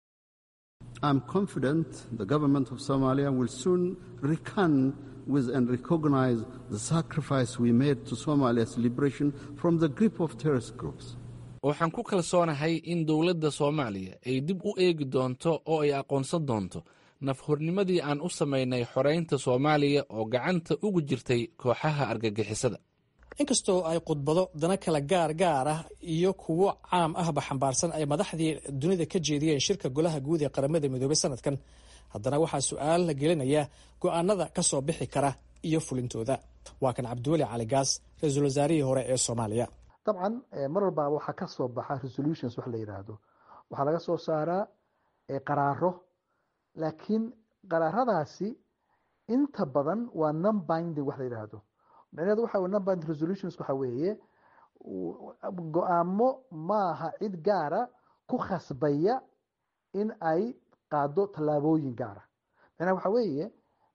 I'm confident the government of Somalia will soon recon with and recognize the sacrifice we made to Somalia's liberation from the grip of terrorist groups. waxaan ku kalsoonahay in dowladda soomaaliya ay dib u eegi doonto oo ay aqoonsan doonto nafhornimadii aan u samaynay xoraynta soomaaliya oo gacanta ugu jirtay kooxaha argagixisada inkastoo ay khudbado dana kala gaar gaar ah iyo kuwo caam ahba xambaarsan ay madaxdii dunida ka jeediyeen shirka golaha guud ee qaramada midoobay sanadkan haddana waxaa su-aal la gelinaya go-aanada ka soo bixi kara iyo fulintooda waa kan cabdiweli cali gaas ra-iisul wasaarihii hore ee soomaaliya dabcan mar walbaaba waxaa ka soo baxa resolutions wax la yidhaahdo waxaa laga soo saaraa qaraaro laakiin qaraaradaasi inta badan waa non binding wax la yidhaahdo micnaheedu waxa non binding resolutions waxa weeye go-aamo maaha cid gaara ku khasbaya in ay qaado tallaabooyin gaara macnaha waxa weeye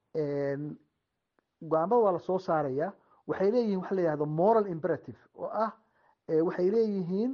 go-aamada waa lasoo saaraya waxay leeyihin waxa la yihahdo moral imperative oo ah waxay leeyihiin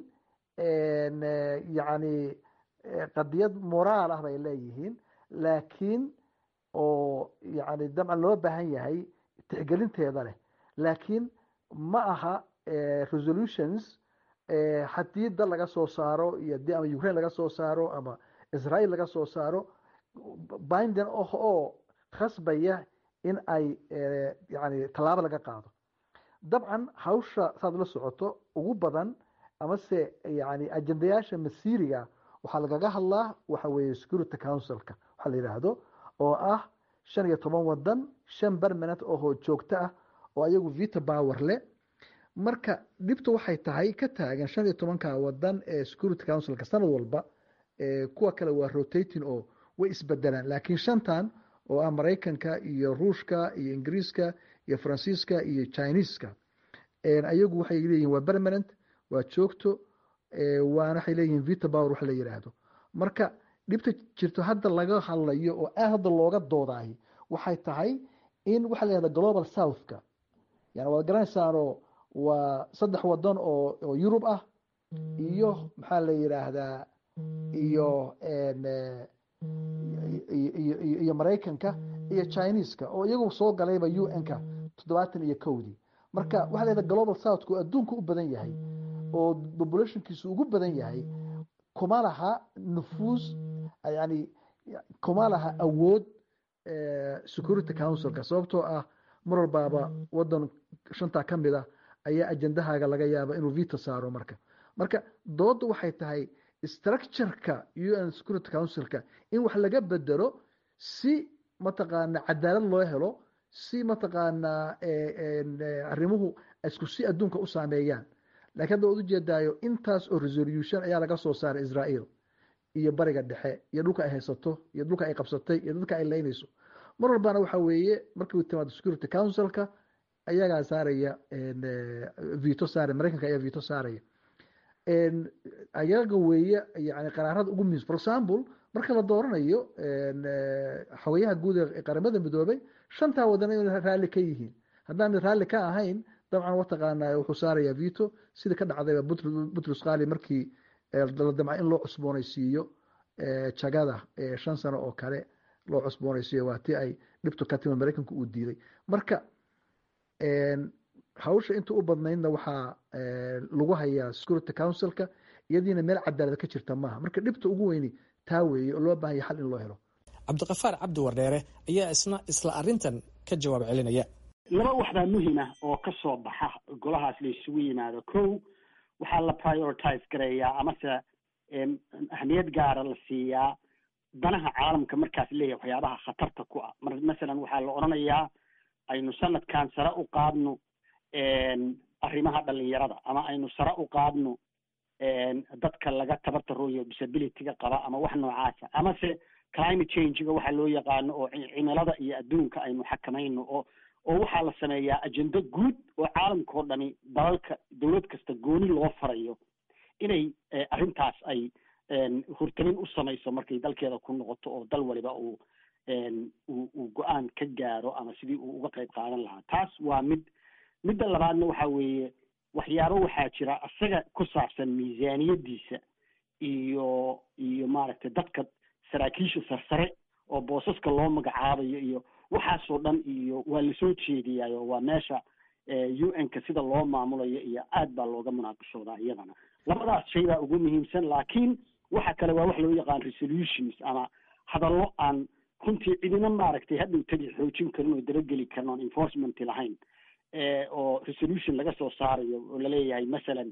yani qadiyad moraal ah bay leeyihiin laakiin oo yani dabcan loo baahan yahay tixgelinteeda leh laakiin ma aha resolutions haddii dal laga soo saaro iyo dii ama ukraine laga soo saaro ama israel laga soo saaro bindin oh oo khasbaya in ay yani tallaabo laga qaado dabcan hawsha saad la socoto ugu badan amase yani ajendayaasha masiiriga waxaa lagaga hadlaa waxa weeye security councilka waxaa la yidhaahdo oo ah shan iyo toban wadan shan permanent ohoo joogto ah oo ayagu vito power leh marka dhibtu waxay tahay ka taagan shan iyo tobanka wadan ee security councilka sanad walba kuwa kale waa rotating oo way isbedelaan laakiin shantan oo ah maraykanka iyo ruushka iyo ingiriiska iyo faransiiska iyo chineeska ayagu waxay leeyihin waa permanent waa joogto waana waxay leeyihin vito power wax la yidhaahdo marka dhibta jirto hadda laga hadlayo oo aad hadda looga doodaay waxay tahay in waxa la yihahda global southka yani waad garanaysaanoo waa saddex wadan oo oo yurub ah iyo maxaa la yidhaahdaa iyo iyo maraykanka iyo chineeska oo iyagu soo galayba u n-ka toddobaatan iyo kowdii marka waxa la yihahda global southka oo adduunka u badan yahay oo populationkiisu ugu badan yahay kuma laha nufuus yani kuma laha awood security councilka sababtoo ah mar walbaaba wadan shantaa ka mid ah ayaa ajendahaaga laga yaaba inuu vito saaro marka marka dooda waxay tahay structureka u n security councilka in wax laga bedelo si mataqaana cadaalad loo helo si mataqaanaa arrimuhu isku si adduunka u saameeyaan lakiin hadda waad ujeedaayo intaas oo resolution ayaa laga soo saaray israel iyo bariga dhexe iyo dhulka ay haysato iyo dhulka ay qabsatay iyo dadka ay leynayso mar walbana waxa weeye markii uu timaado security councilka ayagaa saaraya vito saaraya maraykanka ayaa vito saaraya ayaga weeye yani qaraarada ugu muhiimsan for example marka la dooranayo xogayaha guud ee qaramada midoobay shantaa wadan inay raalli ka yihiin haddaan raalli ka ahayn dabcan wataqaana wuxuu saaraya vito sida ka dhacdayba butrus khali markii la damca in loo cusboonaysiiyo jagada shan sano oo kale loo cusboonaysiyo waa tii ay dhibtu ka timid maraykanku uu diiday marka hawsha inta u badnaydna waxaa lagu hayaa security councilka iyadiina meel cadaalad ka jirta maaha marka dhibta ugu weyni taa weeye oo loo baahanya xal in loo helo cabdiqafaar cabdi wardheere ayaa isna isla arrintan ka jawaab celinaya laba waxbaa muhima oo ka soo baxa golahaas la isugu yimaado kow waxaa la prioritize gareeyaa amase ahmiyad gaara la siiyaa danaha caalamka markaas leeyahay waxyaabaha khatarta ku ah mar masalan waxaa la odhanayaa aynu sanadkan sare u qaadno arrimaha dhalinyarada ama aynu sare u qaadno dadka laga tabartarooyo disabilityga qaba ama wax noocaasa amase climate changega waxaa loo yaqaano oo cimilada iyo adduunka aynu xakamayno oo oo waxaa la sameeyaa ajendo guud oo caalamka oo dhani dalalka dowlad kasta gooni loo farayo inay arrintaas ay hurtamin u samayso markay dalkeeda ku noqoto oo dal waliba uu uu go-aan ka gaaro ama sidii uu uga qayb qaadan lahaa taas waa mid midda labaadna waxa weeye waxyaabo waxaa jira isaga ku saabsan miisaaniyadiisa iyo iyo maaragtay dadka saraakiisha sarsare oo boosaska loo magacaabayo iyo waxaasoo dhan iyo waa lasoo jeediyaayo waa meesha u n-ka sida loo maamulayo iyo aad baa looga munaaqashoodaa iyadana labadaas shay baa ugu muhiimsan laakiin waxa kale waa wax loo yaqaan resolutions ama hadallo aan runtii cidina maaragtay hadhow tagi xoojin karin oo dabageli karin oon enforcement lahayn oo resolution laga soo saarayo oo laleeyahay masalan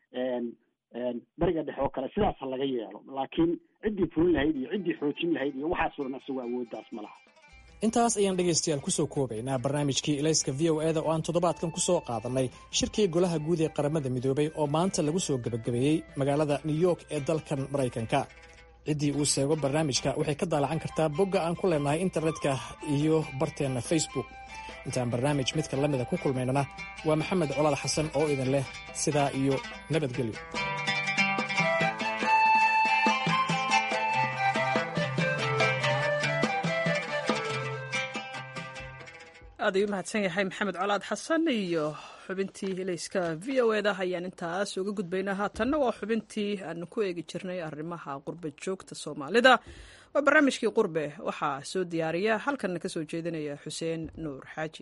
beriga dhexe oo kale sidaas ha laga yeelo laakiin ciddii fulin lahayd iyo ciddii xoojin lahayd iyo waxaasoo dhan isagoo awooddaas ma laha intaas ayaan dhegaystayaal kusoo koobaynaa barnaamijkii ilayska v o eda oo aan toddobaadkan ku soo qaadannay shirkii golaha guud ee qaramada midoobay oo maanta lagu soo gebagabeeyey magaalada new york ee dalkan maraykanka ciddii uu seego barnaamijka waxay ka daalacan kartaa bogga aan ku leenahay internetka iyo barteenna facebook intaan barnaamij midka la mida ku kulmaynana waa maxamed colaal xasan oo idin leh sidaa iyo nabadgelyo aad ayuu mahadsan yahay maxamed colaad xasan iyo xubintii ilayska v o eda ayaan intaas uga gudbaynaa haatanna waa xubintii aanu ku eegi jirnay arrimaha qurbe joogta soomaalida waa barnaamijkii qurbe waxaa soo diyaariya halkanna ka soo jeedinaya xuseen nuur xaaji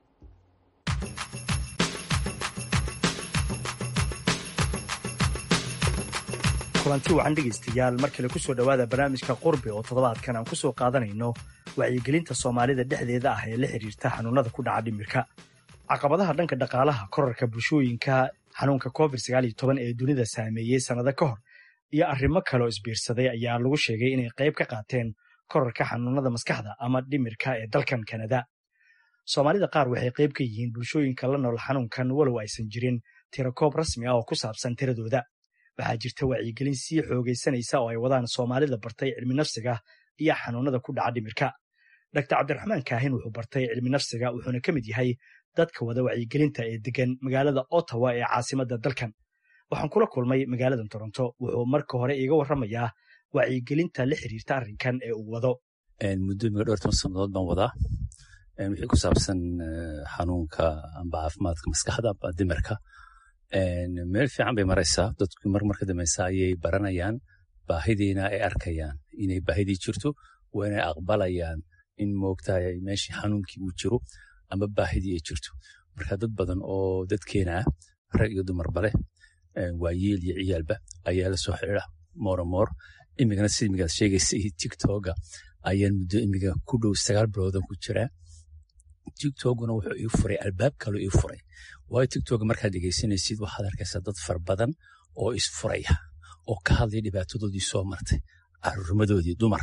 kulanti wacan dhegaystayaal mar kale ku soo dhowaada barnaamijka qurbe oo toddobaadkan aan ku soo qaadanayno wacyigelinta soomaalida dhexdeeda ah ee la xiriirta xanuunada ku dhaca dhimirka caqabadaha dhanka dhaqaalaha korarka bulshooyinka xanuunka covid ee dunida saameeyey sannado ka hor iyo arrimo kaleo isbiirsaday ayaa lagu sheegay inay qayb ka qaateen korarka xanuunada maskaxda ama dhimirka ee dalkan kanada soomaalida qaar waxay qayb ka yihiin bulshooyinka la nool xanuunkan walow aysan jirin tirakoob rasmi ah oo ku saabsan tiradooda waxaa jirta wacyigelin sii xoogaysanaysa oo ay wadaan soomaalida bartay cilmi nafsiga iyo xanuunada ku dhaca dhimirka dr cabdiraxmaan kaahin wuxuu bartay cilmi nafsiga wuxuuna ka mid yahay dadka wada wacyigelinta ee degan magaalada ottawa ee caasimadda dalkan waxaan kula kulmay magaalada toronto wuxuu marka hore iiga warramayaa wacyigelinta la xiriirta arrinkan ee uu wado muddo miga dhowr toban sannadood baan wadaa wixii ku saabsan xanuunka amba caafimaadka maskaxda amba dimirka meel fiican bay maraysaa dadku mar marka dambeysa ayay baranayaan baahidiina ay arkayaan inay baahidii jirto waa inay aqbalayaan in moogtahay meeshii xanuunkii uu jiro ama baahidii ay jirto marka dad badan oo dadkeena ah rag iyo dumarba leh waa yeel iyo ciyaalba ayaa la soo xidhiira mooromoor imigana sida imigaad sheegaysa iyo tiktoga ayaan muddo imiga ku dhow sagaal biloodan ku jiraa tiktokuna wuxuu ii furay albaab kaloo ii furay waayo tiktoga markaad dhegaysanaysid waxaad arkaysaa dad fara badan oo isfuraya oo ka hadlaya dhibaatadoodii soo martay caruurnimadoodii dumar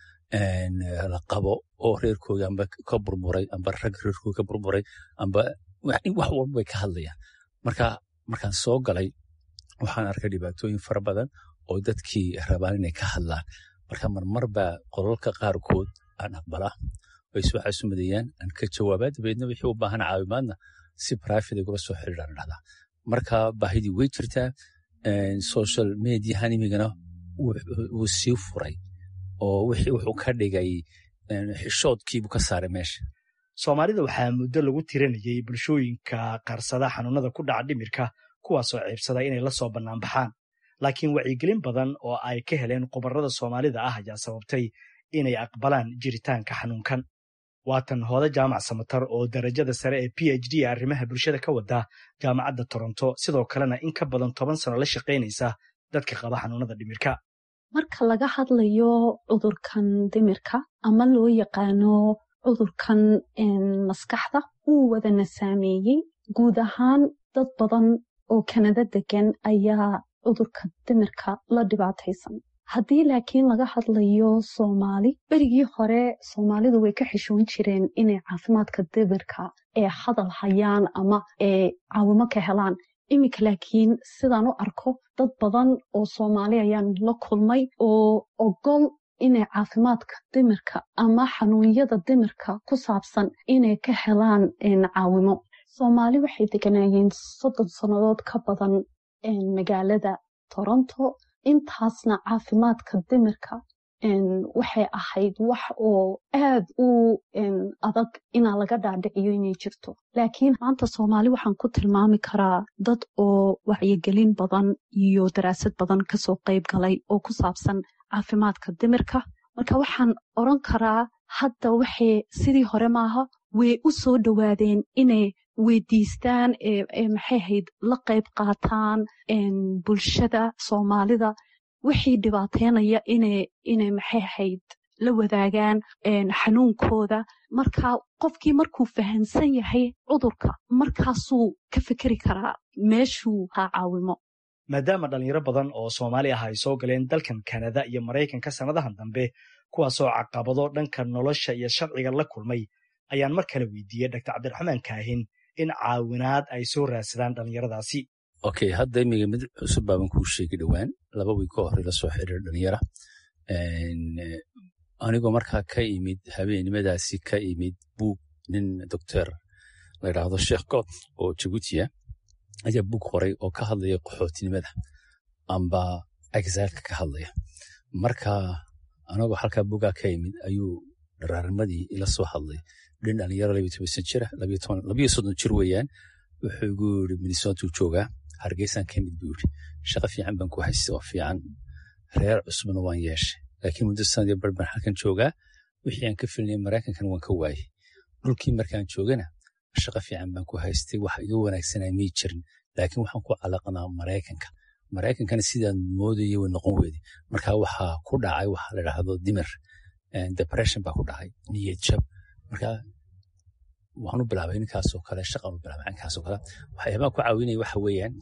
la qabo oo reerkooga amba ka burburay amba rag reerkooga ka burburay amba wax walba bay ka hadlayaan marka markaan soo galay waxaan arkay dhibaatooyin fara badan oo dadkii rabaan inay ka hadlaan marka marmar baa qolalka qaarkood aan aqbalaa way soo xasumadayaan aan ka jawaabaa dabeedna wixii u baahan caawimaadna si private gula soo xiriiraan dhahdaa marka baahidii way jirtaa social mediahan imigana wuu sii furay oo wixii wuxuu ka dhigay xishoodkiibuu ka saaray meesha soomaalida waxaa muddo lagu tiranayay bulshooyinka qaarsada xanuunada ku dhaca dhimirka kuwaasoo ceebsada inay la soo bannaan baxaan laakiin wacyigelin badan oo ay ka heleen khubarada soomaalida ah ayaa sababtay inay aqbalaan jiritaanka xanuunkan waatan hooda jaamac samatar oo darajada sare ee p h d arrimaha bulshada ka wada jaamacadda toronto sidoo kalena in ka badan toban sano la shaqaynaysa dadka qaba xanuunada dhimirka marka laga hadlayo cudurkan dhimirka ama loo yaqaano cudurkan maskaxda uu wadana saameeyey guud ahaan dad badan oo kanada degan ayaa cudurka dhimirka la dhibaataysan haddii laakiin laga hadlayo soomaali berigii hore soomaalidu way ka xishoon jireen inay caafimaadka dhimirka ee hadal hayaan ama ee caawimo ka helaan iminka laakiin sidaan u arko dad badan oo soomaali ayaan la kulmay oo ogol inay caafimaadka dhimirka ama xanuunyada dhimirka ku saabsan inay ka helaan caawimo soomaali waxay deganaayeen soddon sannadood ka badan magaalada toronto intaasna caafimaadka dhimirka waxay ahayd wax oo aad u adag inaa laga dhaadhiciyo inay jirto laakiin maanta soomaali waxaan ku tilmaami karaa dad oo wacyigelin badan iyo daraasad badan kasoo qayb galay oo ku saabsan caafimaadka dhimirka marka waxaan oran karaa hadda waxay sidii hore maaha way u soo dhowaadeen inay weydiistaan maxay hayd la qayb qaataan bulshada soomaalida wixii dhibaateynaya inay maxay ahayd la wadaagaan xanuunkooda marka qofkii markuu fahamsan yahay cudurka markaasuu ka fikeri karaa meeshuu haa caawimo maadaama dhalinyaro badan oo soomaali ah ay soo galeen dalkan kanada iyo maraykanka sannadahan dambe kuwaasoo caqabado dhanka nolosha iyo sharciga la kulmay ayaan mar kale weydiiyey dr cabdiraxmaan kaahin in caawinaad ay soo raadsadaan dhallinyaradaasi okay hadda imiga mid cusub baaban kuu sheegi dhowaan laba wiig ka hore la soo xiriir dhalinyara anigoo markaa ka imid habeennimadaasi ka imid buug nin doctor la yidhaahdo sheekh god oo jabuutiya ayaa buug qoray oo ka hadlaya qaxootinimada amba exilka ka hadlaya marka anagoo halkaa bugaa ka imid ayuu dharaarnimadii ila soo hadlay dhin dhalinyaro labiyo toban san jira labiyo soddon jir weeyaan wuxuu igu yiri minnesota joogaa hargeysaan ka mid buu yiri shaqo fiican baan ku haystay oo fiican reer cusubna waan yeeshay laakiin muddo sanadii bar baan halkan joogaa wixii aan ka filnay maraykankana waan ka waayey dhulkii markaan joogana shaqo fiican baan ku haystay wax iga wanaagsanaa mii jirin laakiin waxaan ku calaqnaa maraykanka maraykankana sidaan moodayay way noqon weyday marka waxaa ku dhacay waxa la dhahdo dimir depression baa ku dhacay niyad jab marka waxaan u bilaabay ninkaasoo kale shaqaan u bilaabay ninkaasoo kale waxyaabaha ku caawinaya waxa weeyaan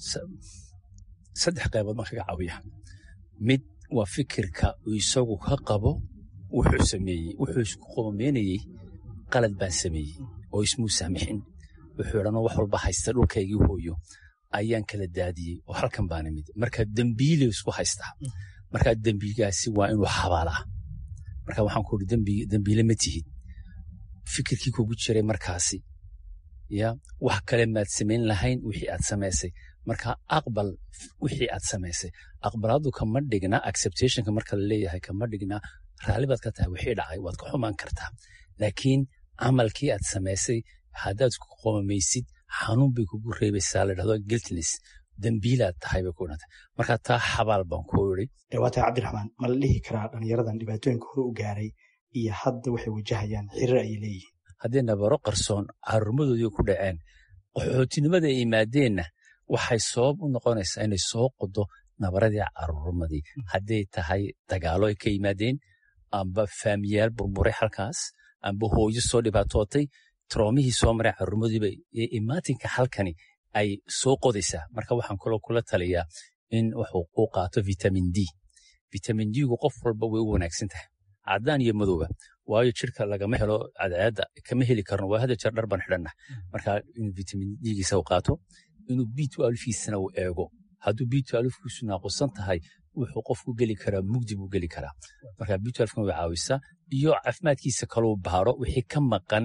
saddex qaybood baan kaga caawiya mid waa fikirka uu isagu ka qabo wuxuu sameeyey wuxuu isku qoomeynayey qalad baan sameeyey oo ismuu saamixin wuxuu idhanoo wax walba haysta dhulkaygii hooyo ayaan kala daadiyey oo halkan baan imid marka dembiile isku haystaa marka dembigaasi waa inuu xabaalaa marka waxaan ku uri dembiile ma tihid fikirkii kugu jiray markaasi ya wax kale maad samayn lahayn wixii aad samaysay marka aqbal wixii aad samaysay aqbalaadu kama dhigna acceptationka marka la leeyahay kama dhigna raalli baad ka tahay wixii dhacay waad ka xumaan kartaa laakiin camalkii aad samaysay haddaad ku qoomaysid xanuun bay kugu reebaysaa la dhahdo guiltness dembiilaad tahay bay ku dhantay marka taa xabaal baan ku iri dhawaatay cabdiraxmaan ma la dhihi karaa dhallinyaradan dhibaatooyinka hore u gaaray iyo hadda waxay wajahayaan xiriir ayay leeyihiin haddii nabaro qarsoon caruurmadoodii ku dhaceen qaxootinimada ay yimaadeenna waxay sabab u noqonaysaa inay soo qodo nabaradii caruurmadii hadday tahay dagaalo ay ka yimaadeen amba faamiyaal burburay halkaas amba hooyo soo dhibaatootay troomihii soo maray caruurmadiiba imaatinka halkani ay soo qodaysaa marka waxaan kaloo kula taliyaa in wuxuu u qaato vitamin d vitamin d-gu qof walba way u wanaagsan tahay caddaan iyo madowba waayo jirka lagama helo cadceedda kama heli karno waa hada jeer dhar baan xidhanna marka inuu vitamin d-giisa u qaato inuu b alfiisana uu eego hadduu b alfkiisu naaqusan tahay wuxuu qofku geli karaa mugdi buu geli karaa marka b alfkan way caawisaa iyo caafimaadkiisa kaluu baaro wixii ka maqan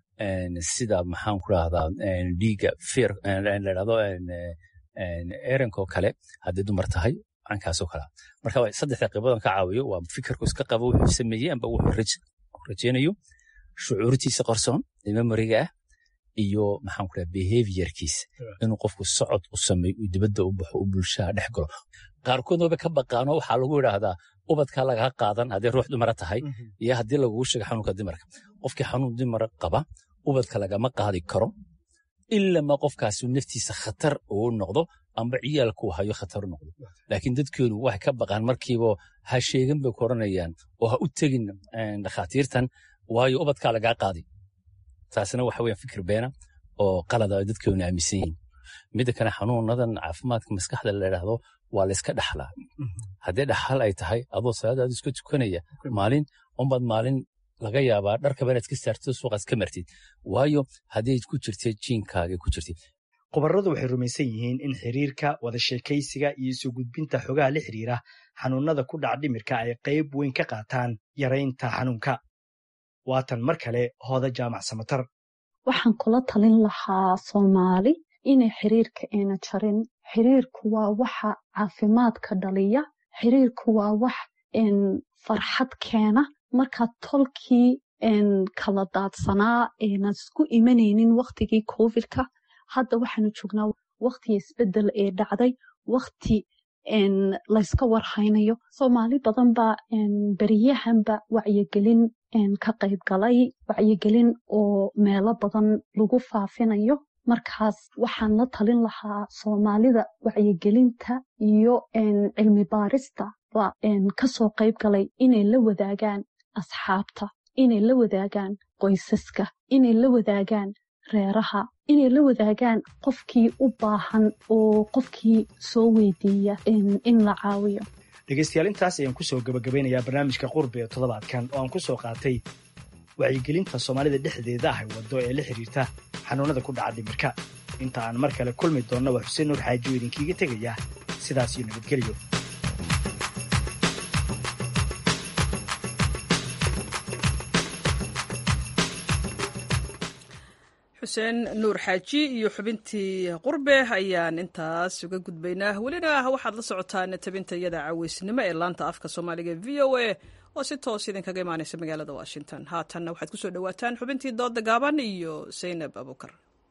sida maxaan ku rahdaa dhiiga feer ladhahdo erenkoo kale haddii dumar tahay cankaasoo kale marka saddexda qaybodan ka caawiyo waa fikirku iska qabo wuxuu sameeyey amba wuxuu rajeynayo shucuurtiisa qarsoon memoriga ah iyo maxaan ku raha behaviorkiisa inuu qofku socod u sameeyo uu dibadda u baxo u bulshaha dhex galo qaarkood waba ka baqaanoo waxaa lagu idhaahdaa ubadkaa lagaga qaadan haddii ruux dumara tahay iyo haddii lagugu sheega xanuunka dimarka qofkii xanuun dimara qaba ubadka lagama qaadi karo ilama qofkaasi naftiisa khatar uu noqdo amba ciyaalkuu hayo khatar u noqdo laakiin dadkeenu waxay ka baqaan markiiba ha sheegin bay ku oranayaan oo ha u tegin dhakhaatiirtan waayo ubadkaa lagaa qaadi taasina waxa weeyaan fikir beena oo qalada ay dadkeenu aaminsan yihiin midda kale xanuunadan caafimaadka maskaxda la idhaahdo waa layska dhaxlaa haddii dhaxal ay tahay adoo salaadaadu iska tukanaya maalin unbaad maalin laga yaabaa dharkaba inaad ka saartid suuqaad ka martid waayo haddii ku jirtid jiinkaaga ku jirtid khubaradu waxay rumaysan yihiin in xiriirka wada sheekaysiga iyo isu gudbinta xogaha la xiriira xanuunada ku dhaca dhimirka ay qayb weyn ka qaataan yaraynta xanuunka waatan mar kale hooda jaamac samatar waxaan kula talin lahaa soomaali inay xiriirka ayna jarin xiriirku waa waxa caafimaadka dhaliya xiriirku waa wax farxad keena markaa tolkii kala daadsanaa aynan isku imanaynin waktigii covidka hadda waxaanu joognaa waktiga isbedel ee dhacday wakti layska warhaynayo soomaali badan baa beriyahanba wacyigelin ka qayb galay wacyigelin oo meelo badan lagu faafinayo markaas waxaan la talin lahaa soomaalida wacyigelinta iyo cilmi baarista ba kasoo qayb galay inay la wadaagaan asxaabta inay la wadaagaan qoysaska inay la wadaagaan reeraha inay la wadaagaan qofkii u baahan oo qofkii soo weydiiya in la caawiyo dhegaystayaal intaas ayaan kusoo gabagabeynayaa barnaamijka qurbi ee toddobaadkan oo aan ku soo qaatay wacyigelinta soomaalida dhexdeeda ah waddo ee la xiriirta xanuunada ku dhaca dhimirka inta aan mar kale kulmi doonna waa xuseen nuur xaaji oo idinkiiga tegaya sidaas iyo nabadgelyo xuseen nuur xaaji iyo xubintii qurbe ayaan intaas uga gudbaynaa welina waxaad la socotaan tabinta iyada caweysnimo ee laanta afka soomaaliga v o a oo si toos idinkaga imaanaysa magaalada washington haatanna waxaad kusoo dhawaataan xubintii dooda gaaban iyo saynab abukar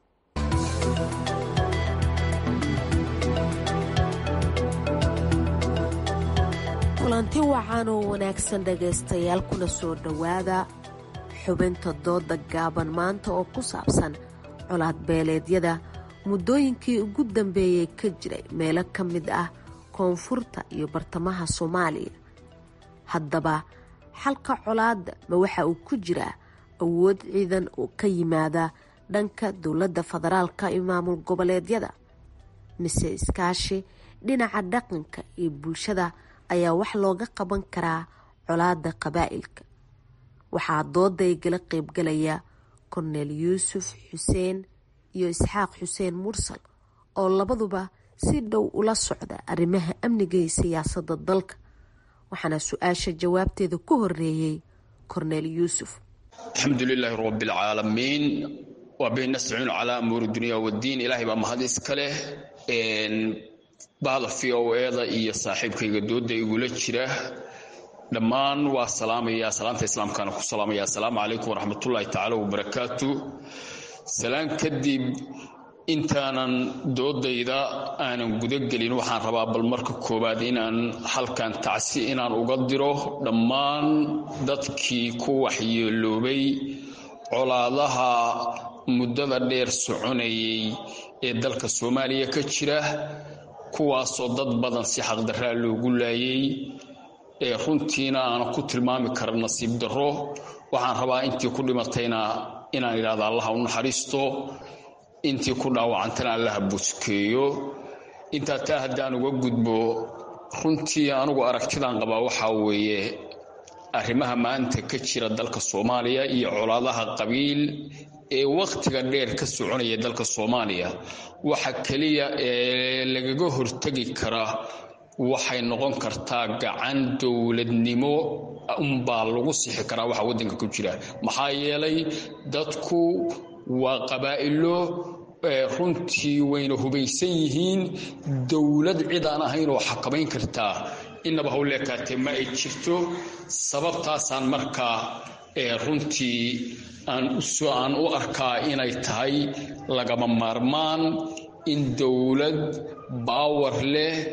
kulanti wacan oo wanaagsan dhegaystayaal kuna soo dhowaada xubinta dooda gaaban maanta oo ku saabsan colaad beeleedyada muddooyinkii ugu dambeeyey ka jiray meelo ka mid ah koonfurta iyo bartamaha soomaaliya haddaba xalka colaadda ma waxa uu ku jiraa awood ciidan oo ka yimaada dhanka dowladda federaalka iyo maamul goboleedyada mise iskaashi dhinaca dhaqanka iyo bulshada ayaa wax looga qaban karaa colaadda qabaa'ilka waxaa dooda igala qaybgalaya korneel yuusuf xuseen iyo isxaaq xuseen mursal oo labaduba si dhow ula socda arrimaha amniga iyo siyaasadda dalka waxaana su-aasha jawaabteeda ku horeeyey korneel yuusuf alxamdu lilaahi rabbialcaalamiin waa bihi nastaciinu calaa amuuri dunya waddiin ilaahay baa mahad iska leh bahda v o eda iyo saaxiibkayga dooda igula jira dhammaan waa salaamaya salaanta islaamkaana ku salaamaya assalaamu calaykum waraxmatullaahi tacaala wabarakaatu salaan kadib intaanan doodayda aanan gudagelin waxaan rabaa bal marka koowaad inaan halkan tacsi inaan uga diro dhammaan dadkii ku waxyeeloobay colaadaha muddada dheer soconayay ee dalka soomaaliya ka jira kuwaasoo dad badan si xaqdarraa loogu laayay ee runtiina aanan ku tilmaami kara nasiib darro waxaan rabaa intii ku dhimatayna inaan idhahda allaha u naxariisto intii ku dhaawacantana allaha buskeeyo intaa taa haddaan uga gudbo runtii anugu aragtidaan qabaa waxaa weeye arrimaha maanta ka jira dalka soomaaliya iyo colaadaha qabiil ee wakhtiga dheer ka soconaya dalka soomaaliya waxa keliya ee lagaga hortegi karaa waxay noqon kartaa gacan dowladnimo unbaa lagu sixi karaa waxa waddanka ku jira maxaa yeelay dadku waa qabaa'ilo runtii wayna hubaysan yihiin dowlad cid aan ahayn oo xakamayn kartaa innaba hawleekaatee ma ay jirto sababtaasaan markaa runtii aan u arkaa inay tahay lagama maarmaan in dowlad baawar leh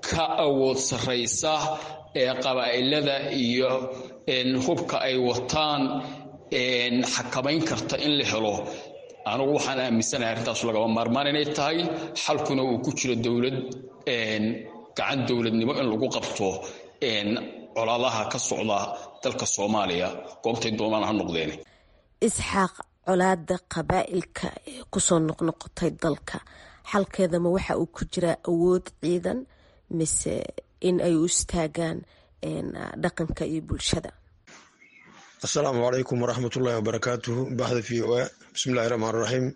ka awood sarraysa ee qabaa'ilada iyo hubka ay wataan xakamayn karta in la helo anugu waxaan aaminsanahay arrintaas lagaba maarmaan inay tahay xalkuna uu ku jiro dowlad gacan dowladnimo in lagu qabto colaadaha ka socda dalka soomaaliya goobtay doonaan ha noqdeen isxaaq colaada qabaa'ilka ee kusoo noqnoqotay dalka xalkeedama waxa uu ku jiraa awood ciidan mise in ay u istaagaan dhaqanka iyo bulshada asalaamu calaykum waraxmat ullaahi wabarakaatuhu baxda v o a bismillahi raxmaan raxiim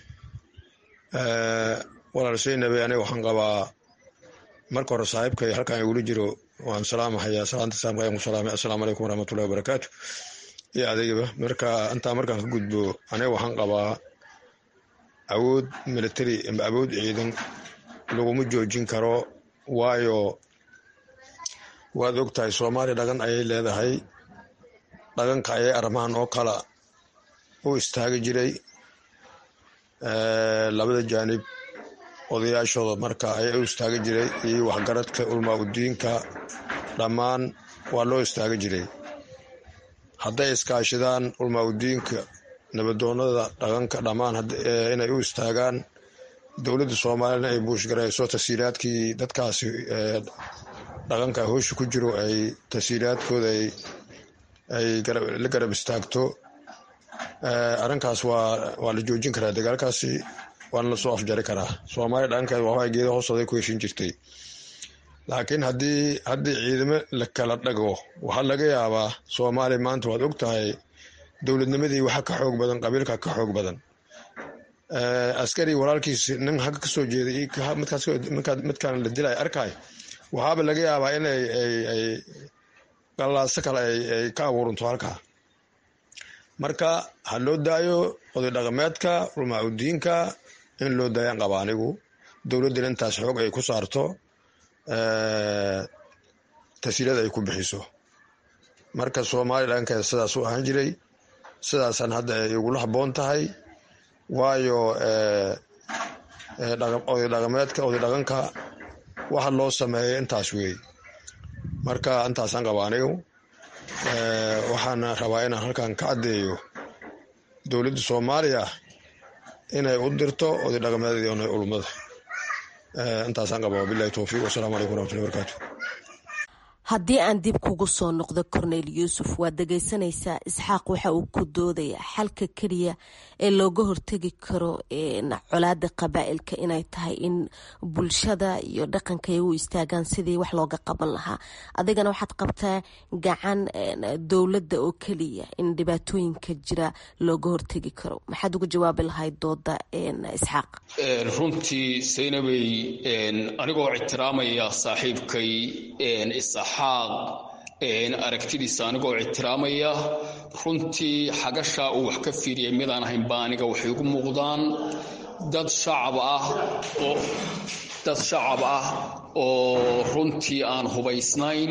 walaal seynabe aniga waxaan qabaa marka hore saaxiibkay halkan igula jiro waan salaamahayaa salaanta saamka ku salaamay assalaamu calaykum waraxmatullahi wabarakaatu iyo adeegaba marka intaa markaan ka gudbo aniga waxaan qabaa awood military ama awood ciidan laguma joojin karo waayo waad og tahay soomaaliya dhagan ayay leedahay dhaganka ayay arrimahan oo kala u istaagi jiray labada jaanib odayaashooda marka ayay u istaagi jiray iyo waxgaradka ulmaa udiinka dhammaan waa loo istaagi jiray hadday iskaashidaan ulmaa udiinka nabadoonada dhaqanka dhammaan inay u istaagaan dowladda soomaaliyana ay buushgarayso tasiilaadkii dadkaasi dhaqanka hoosha ku jiro ay tasiilaadkooda ay la garab istaagto arrinkaas waa la joojin karaa dagaalkaasi waana lasoo afjari karaa soomaaliya dhaqankeed waxaa geeda hoostooday ku heshin jirtay laakiin haddii haddii ciidamo la kala dhago waxaa laga yaabaa soomaaliya maanta waad og tahay dowladnimadii waxa ka xoog badan qabiilka ka xoog badan askari walaalkiis nin hagga ka soo jeeday midkaan la dilay arkay waxaaba laga yaabaa in ay galaaso kale ay ka abuuranto halkaa marka ha loo daayo oday dhaqameedka ulmaacudiinka in loo daayaan qaba anigu dowladdana intaas xoog ay ku saarto tasiilada ay ku bixiso marka soomaaliya dhaqankeeda sidaas u ahaan jiray sidaasaan hadda ay igula haboon tahay waayo oday dhaqameedka oday dhaqanka waxa loo sameeyay intaas weey marka intaasaan qaba anigu waxaana rabaa inaan halkan ka caddeeyo dowladda soomaaliya inay u dirto oday dhaqameedii ona ulmada intaasaan qaba wabilahi towfiiq wasalaamu calaykum waraxmatullahi barakaatu haddii aan dib kugu soo noqdo cornel yuusuf waad dhegaysanaysaa isxaaq waxa uu ku doodaya xalka keliya ee looga hortegi karo colaada qabaa'ilka inay tahay in bulshada iyo dhaqanka ay u istaagaan sidii wax looga qaban lahaa adigana waxaad qabtaa gacan dowladda oo keliya in dhibaatooyinka jira looga hortegi karo maxaad uga jawaabi lahayd dooda isxaaq runtii saynabey anigoo ictiraamaya saaxiibkay isxaaq aragtidiisa anigoo ictiraamaya runtii xagashaa uu wax ka fiiriyay midaan ahayn baa aniga waxay ugu muuqdaan dad shacab ah oo dad shacab ah oo runtii aan hubaysnayn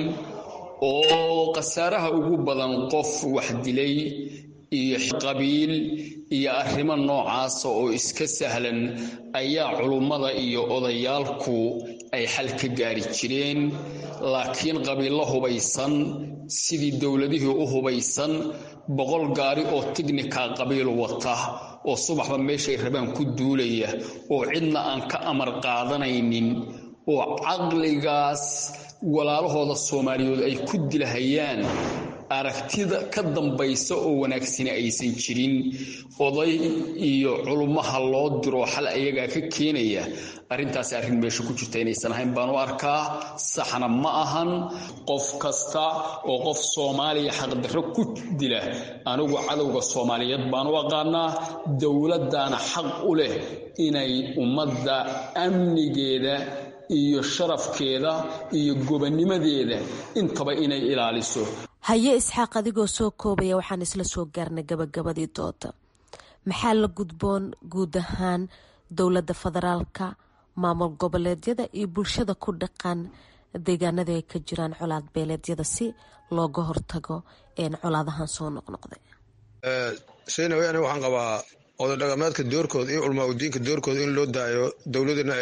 oo khasaaraha ugu badan qof wax dilay iyo qabiil iyo arrimo noocaasa oo iska sahlan ayaa culummada iyo odayaalku ay xal ka gaari jireen laakiin qabiillo hubaysan sidii dowladihii u hubaysan boqol gaari oo tignika qabiil wata oo subaxba meeshay rabaan ku duulaya oo cidna aan ka amar qaadanaynin oo caqligaas walaalahooda soomaaliyeed ay ku dilahayaan aragtida ka dambaysa oo wanaagsani aysan jirin oday iyo culummaha loo diro xal ayagaa ka keenaya arrintaasi arrin meesha ku jirta inaysan ahayn baan u arkaa saxna ma ahan qof kasta oo qof soomaaliya xaqdarro ku dila anigu cadowga soomaaliyeed baan u aqaanaa dowladdaana xaq u leh inay ummadda amnigeeda iyo sharafkeeda iyo gobonnimadeeda intaba inay ilaaliso haye isxaaq adigoo soo koobaya waxaan isla soo gaarnay gabagabadii dooda maxaa la gudboon guud ahaan dowladda federaalka maamul goboleedyada iyo bulshada ku dhaqan deegaanada ay ka jiraan colaad beeleedyada si looga hortago colaadahan soo noqnoqday saynawe aniga waxaan qabaa oday dhaqameedka doorkooda iyo culmaa udiinka doorkooda in loo daayo dowladana ay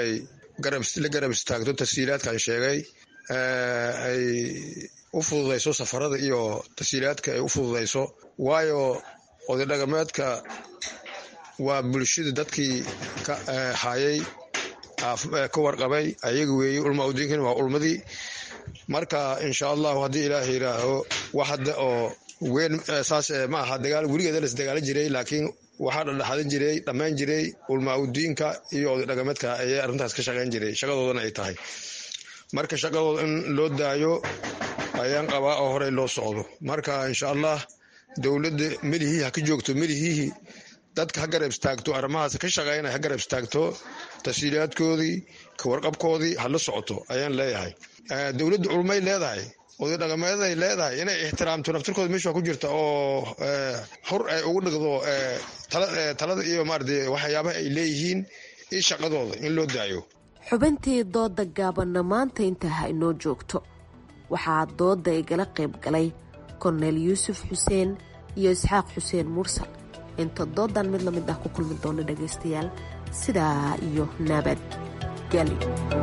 la garab istaagto tasiilaadkan sheegay ay u fududayso safarada iyo tasiilaadka ay u fududayso waayo oday dhaqameedka waa bulshada dadkii ka hayay ka warqabay ayaga weeye ulma udiinkan waa ulmadii marka insha allahu haddii ilaah yidhaaho wax hadda oo weyn saas ma aha dagaal weligeeda las dagaala jiray laakiin waxaa dhadhaxadin jiray dhammayn jiray ulma udiinka iyo oday dhaqameedka ayay arrintaas ka shaqayn jiray shaqadoodana ay tahay marka shaqadooda in loo daayo ayaan qabaa oo horey loo socdo marka insha allah dowladda melihii ha ka joogto melihii dadka ha garab istaagto arrimahaas ka shaqeynaya ha garab istaagto tasiilaadkoodii ka warqabkoodii ha la socoto ayaan leeyahay dowladda culmay leedahay oday dhaqameedaay leedahay inay ixtiraamto naftirkooda meesha ku jirta oo hor ay ugu dhigdo talada iyo maarata waxyaabaha ay leeyihiin iyo shaqadooda in loo daayo xubintii dooda gaabanna maanta intaa ha inoo joogto waxaa dooda igala qayb galay korneyl yuusuf xuseen iyo isxaaq xuseen mursal inta doodan mid la mid ah ku kulmi doona dhagaystayaal sidaa iyo nabad geli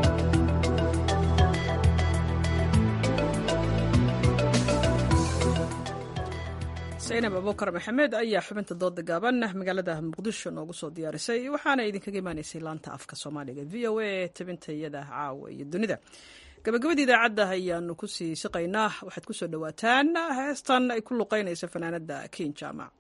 saynab abuukar maxamed ayaa xubinta dooda gaaban magaalada muqdisho noogu soo diyaarisay waxaana idinkaga imaanaysay laanta afka soomaaliga v o a tabinta iyada caawa iyo dunida gabagabada idaacadda ayaanu kusii siqaynaa waxaad kusoo dhawaataan heestan ay ku luqeynaysa fanaanada ken jaamac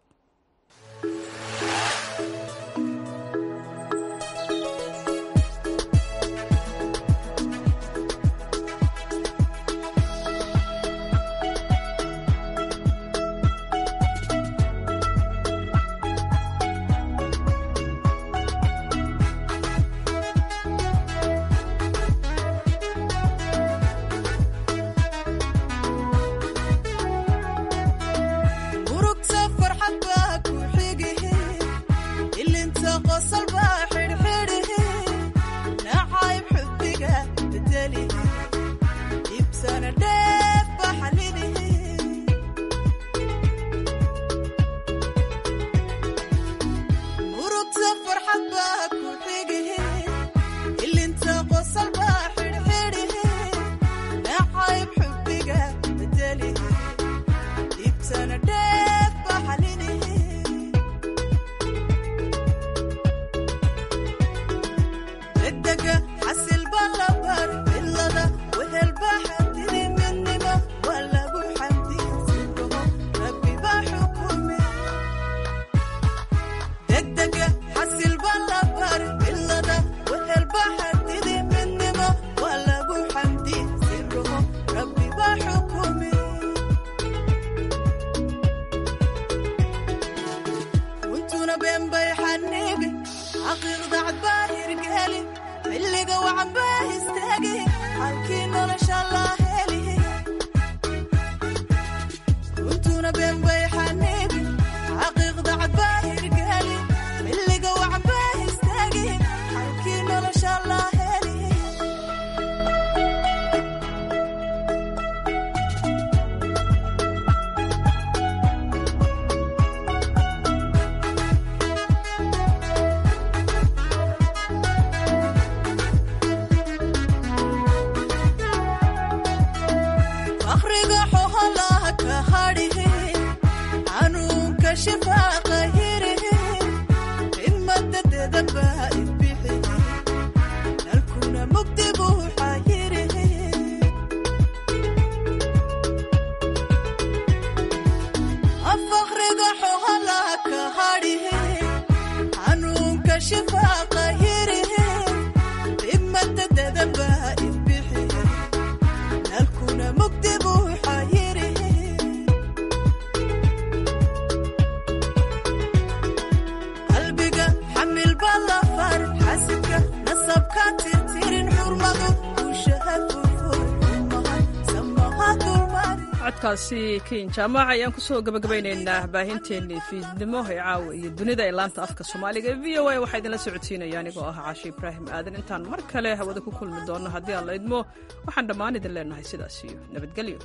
codkaasi ken jaamac ayaan kusoo gabagabaynaynaa baahinteennii fiidnimo ee caawa iyo dunida ee laanta afka soomaaliga ee v o a waxaa idinla socodsiinaya anigoo ah caashi ibraahim aadan intaan mar kale hawada ku kulmi doonno haddii aan la idmo waxaan dhammaan idin leenahay sidaas iyo nabadgelyo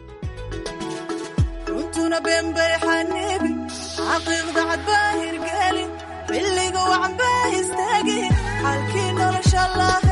runtuna beenbay xaniibi xaqiiqda cadbaa hirgeli xilliga wacanbaa istaagi xalkii nolosha lah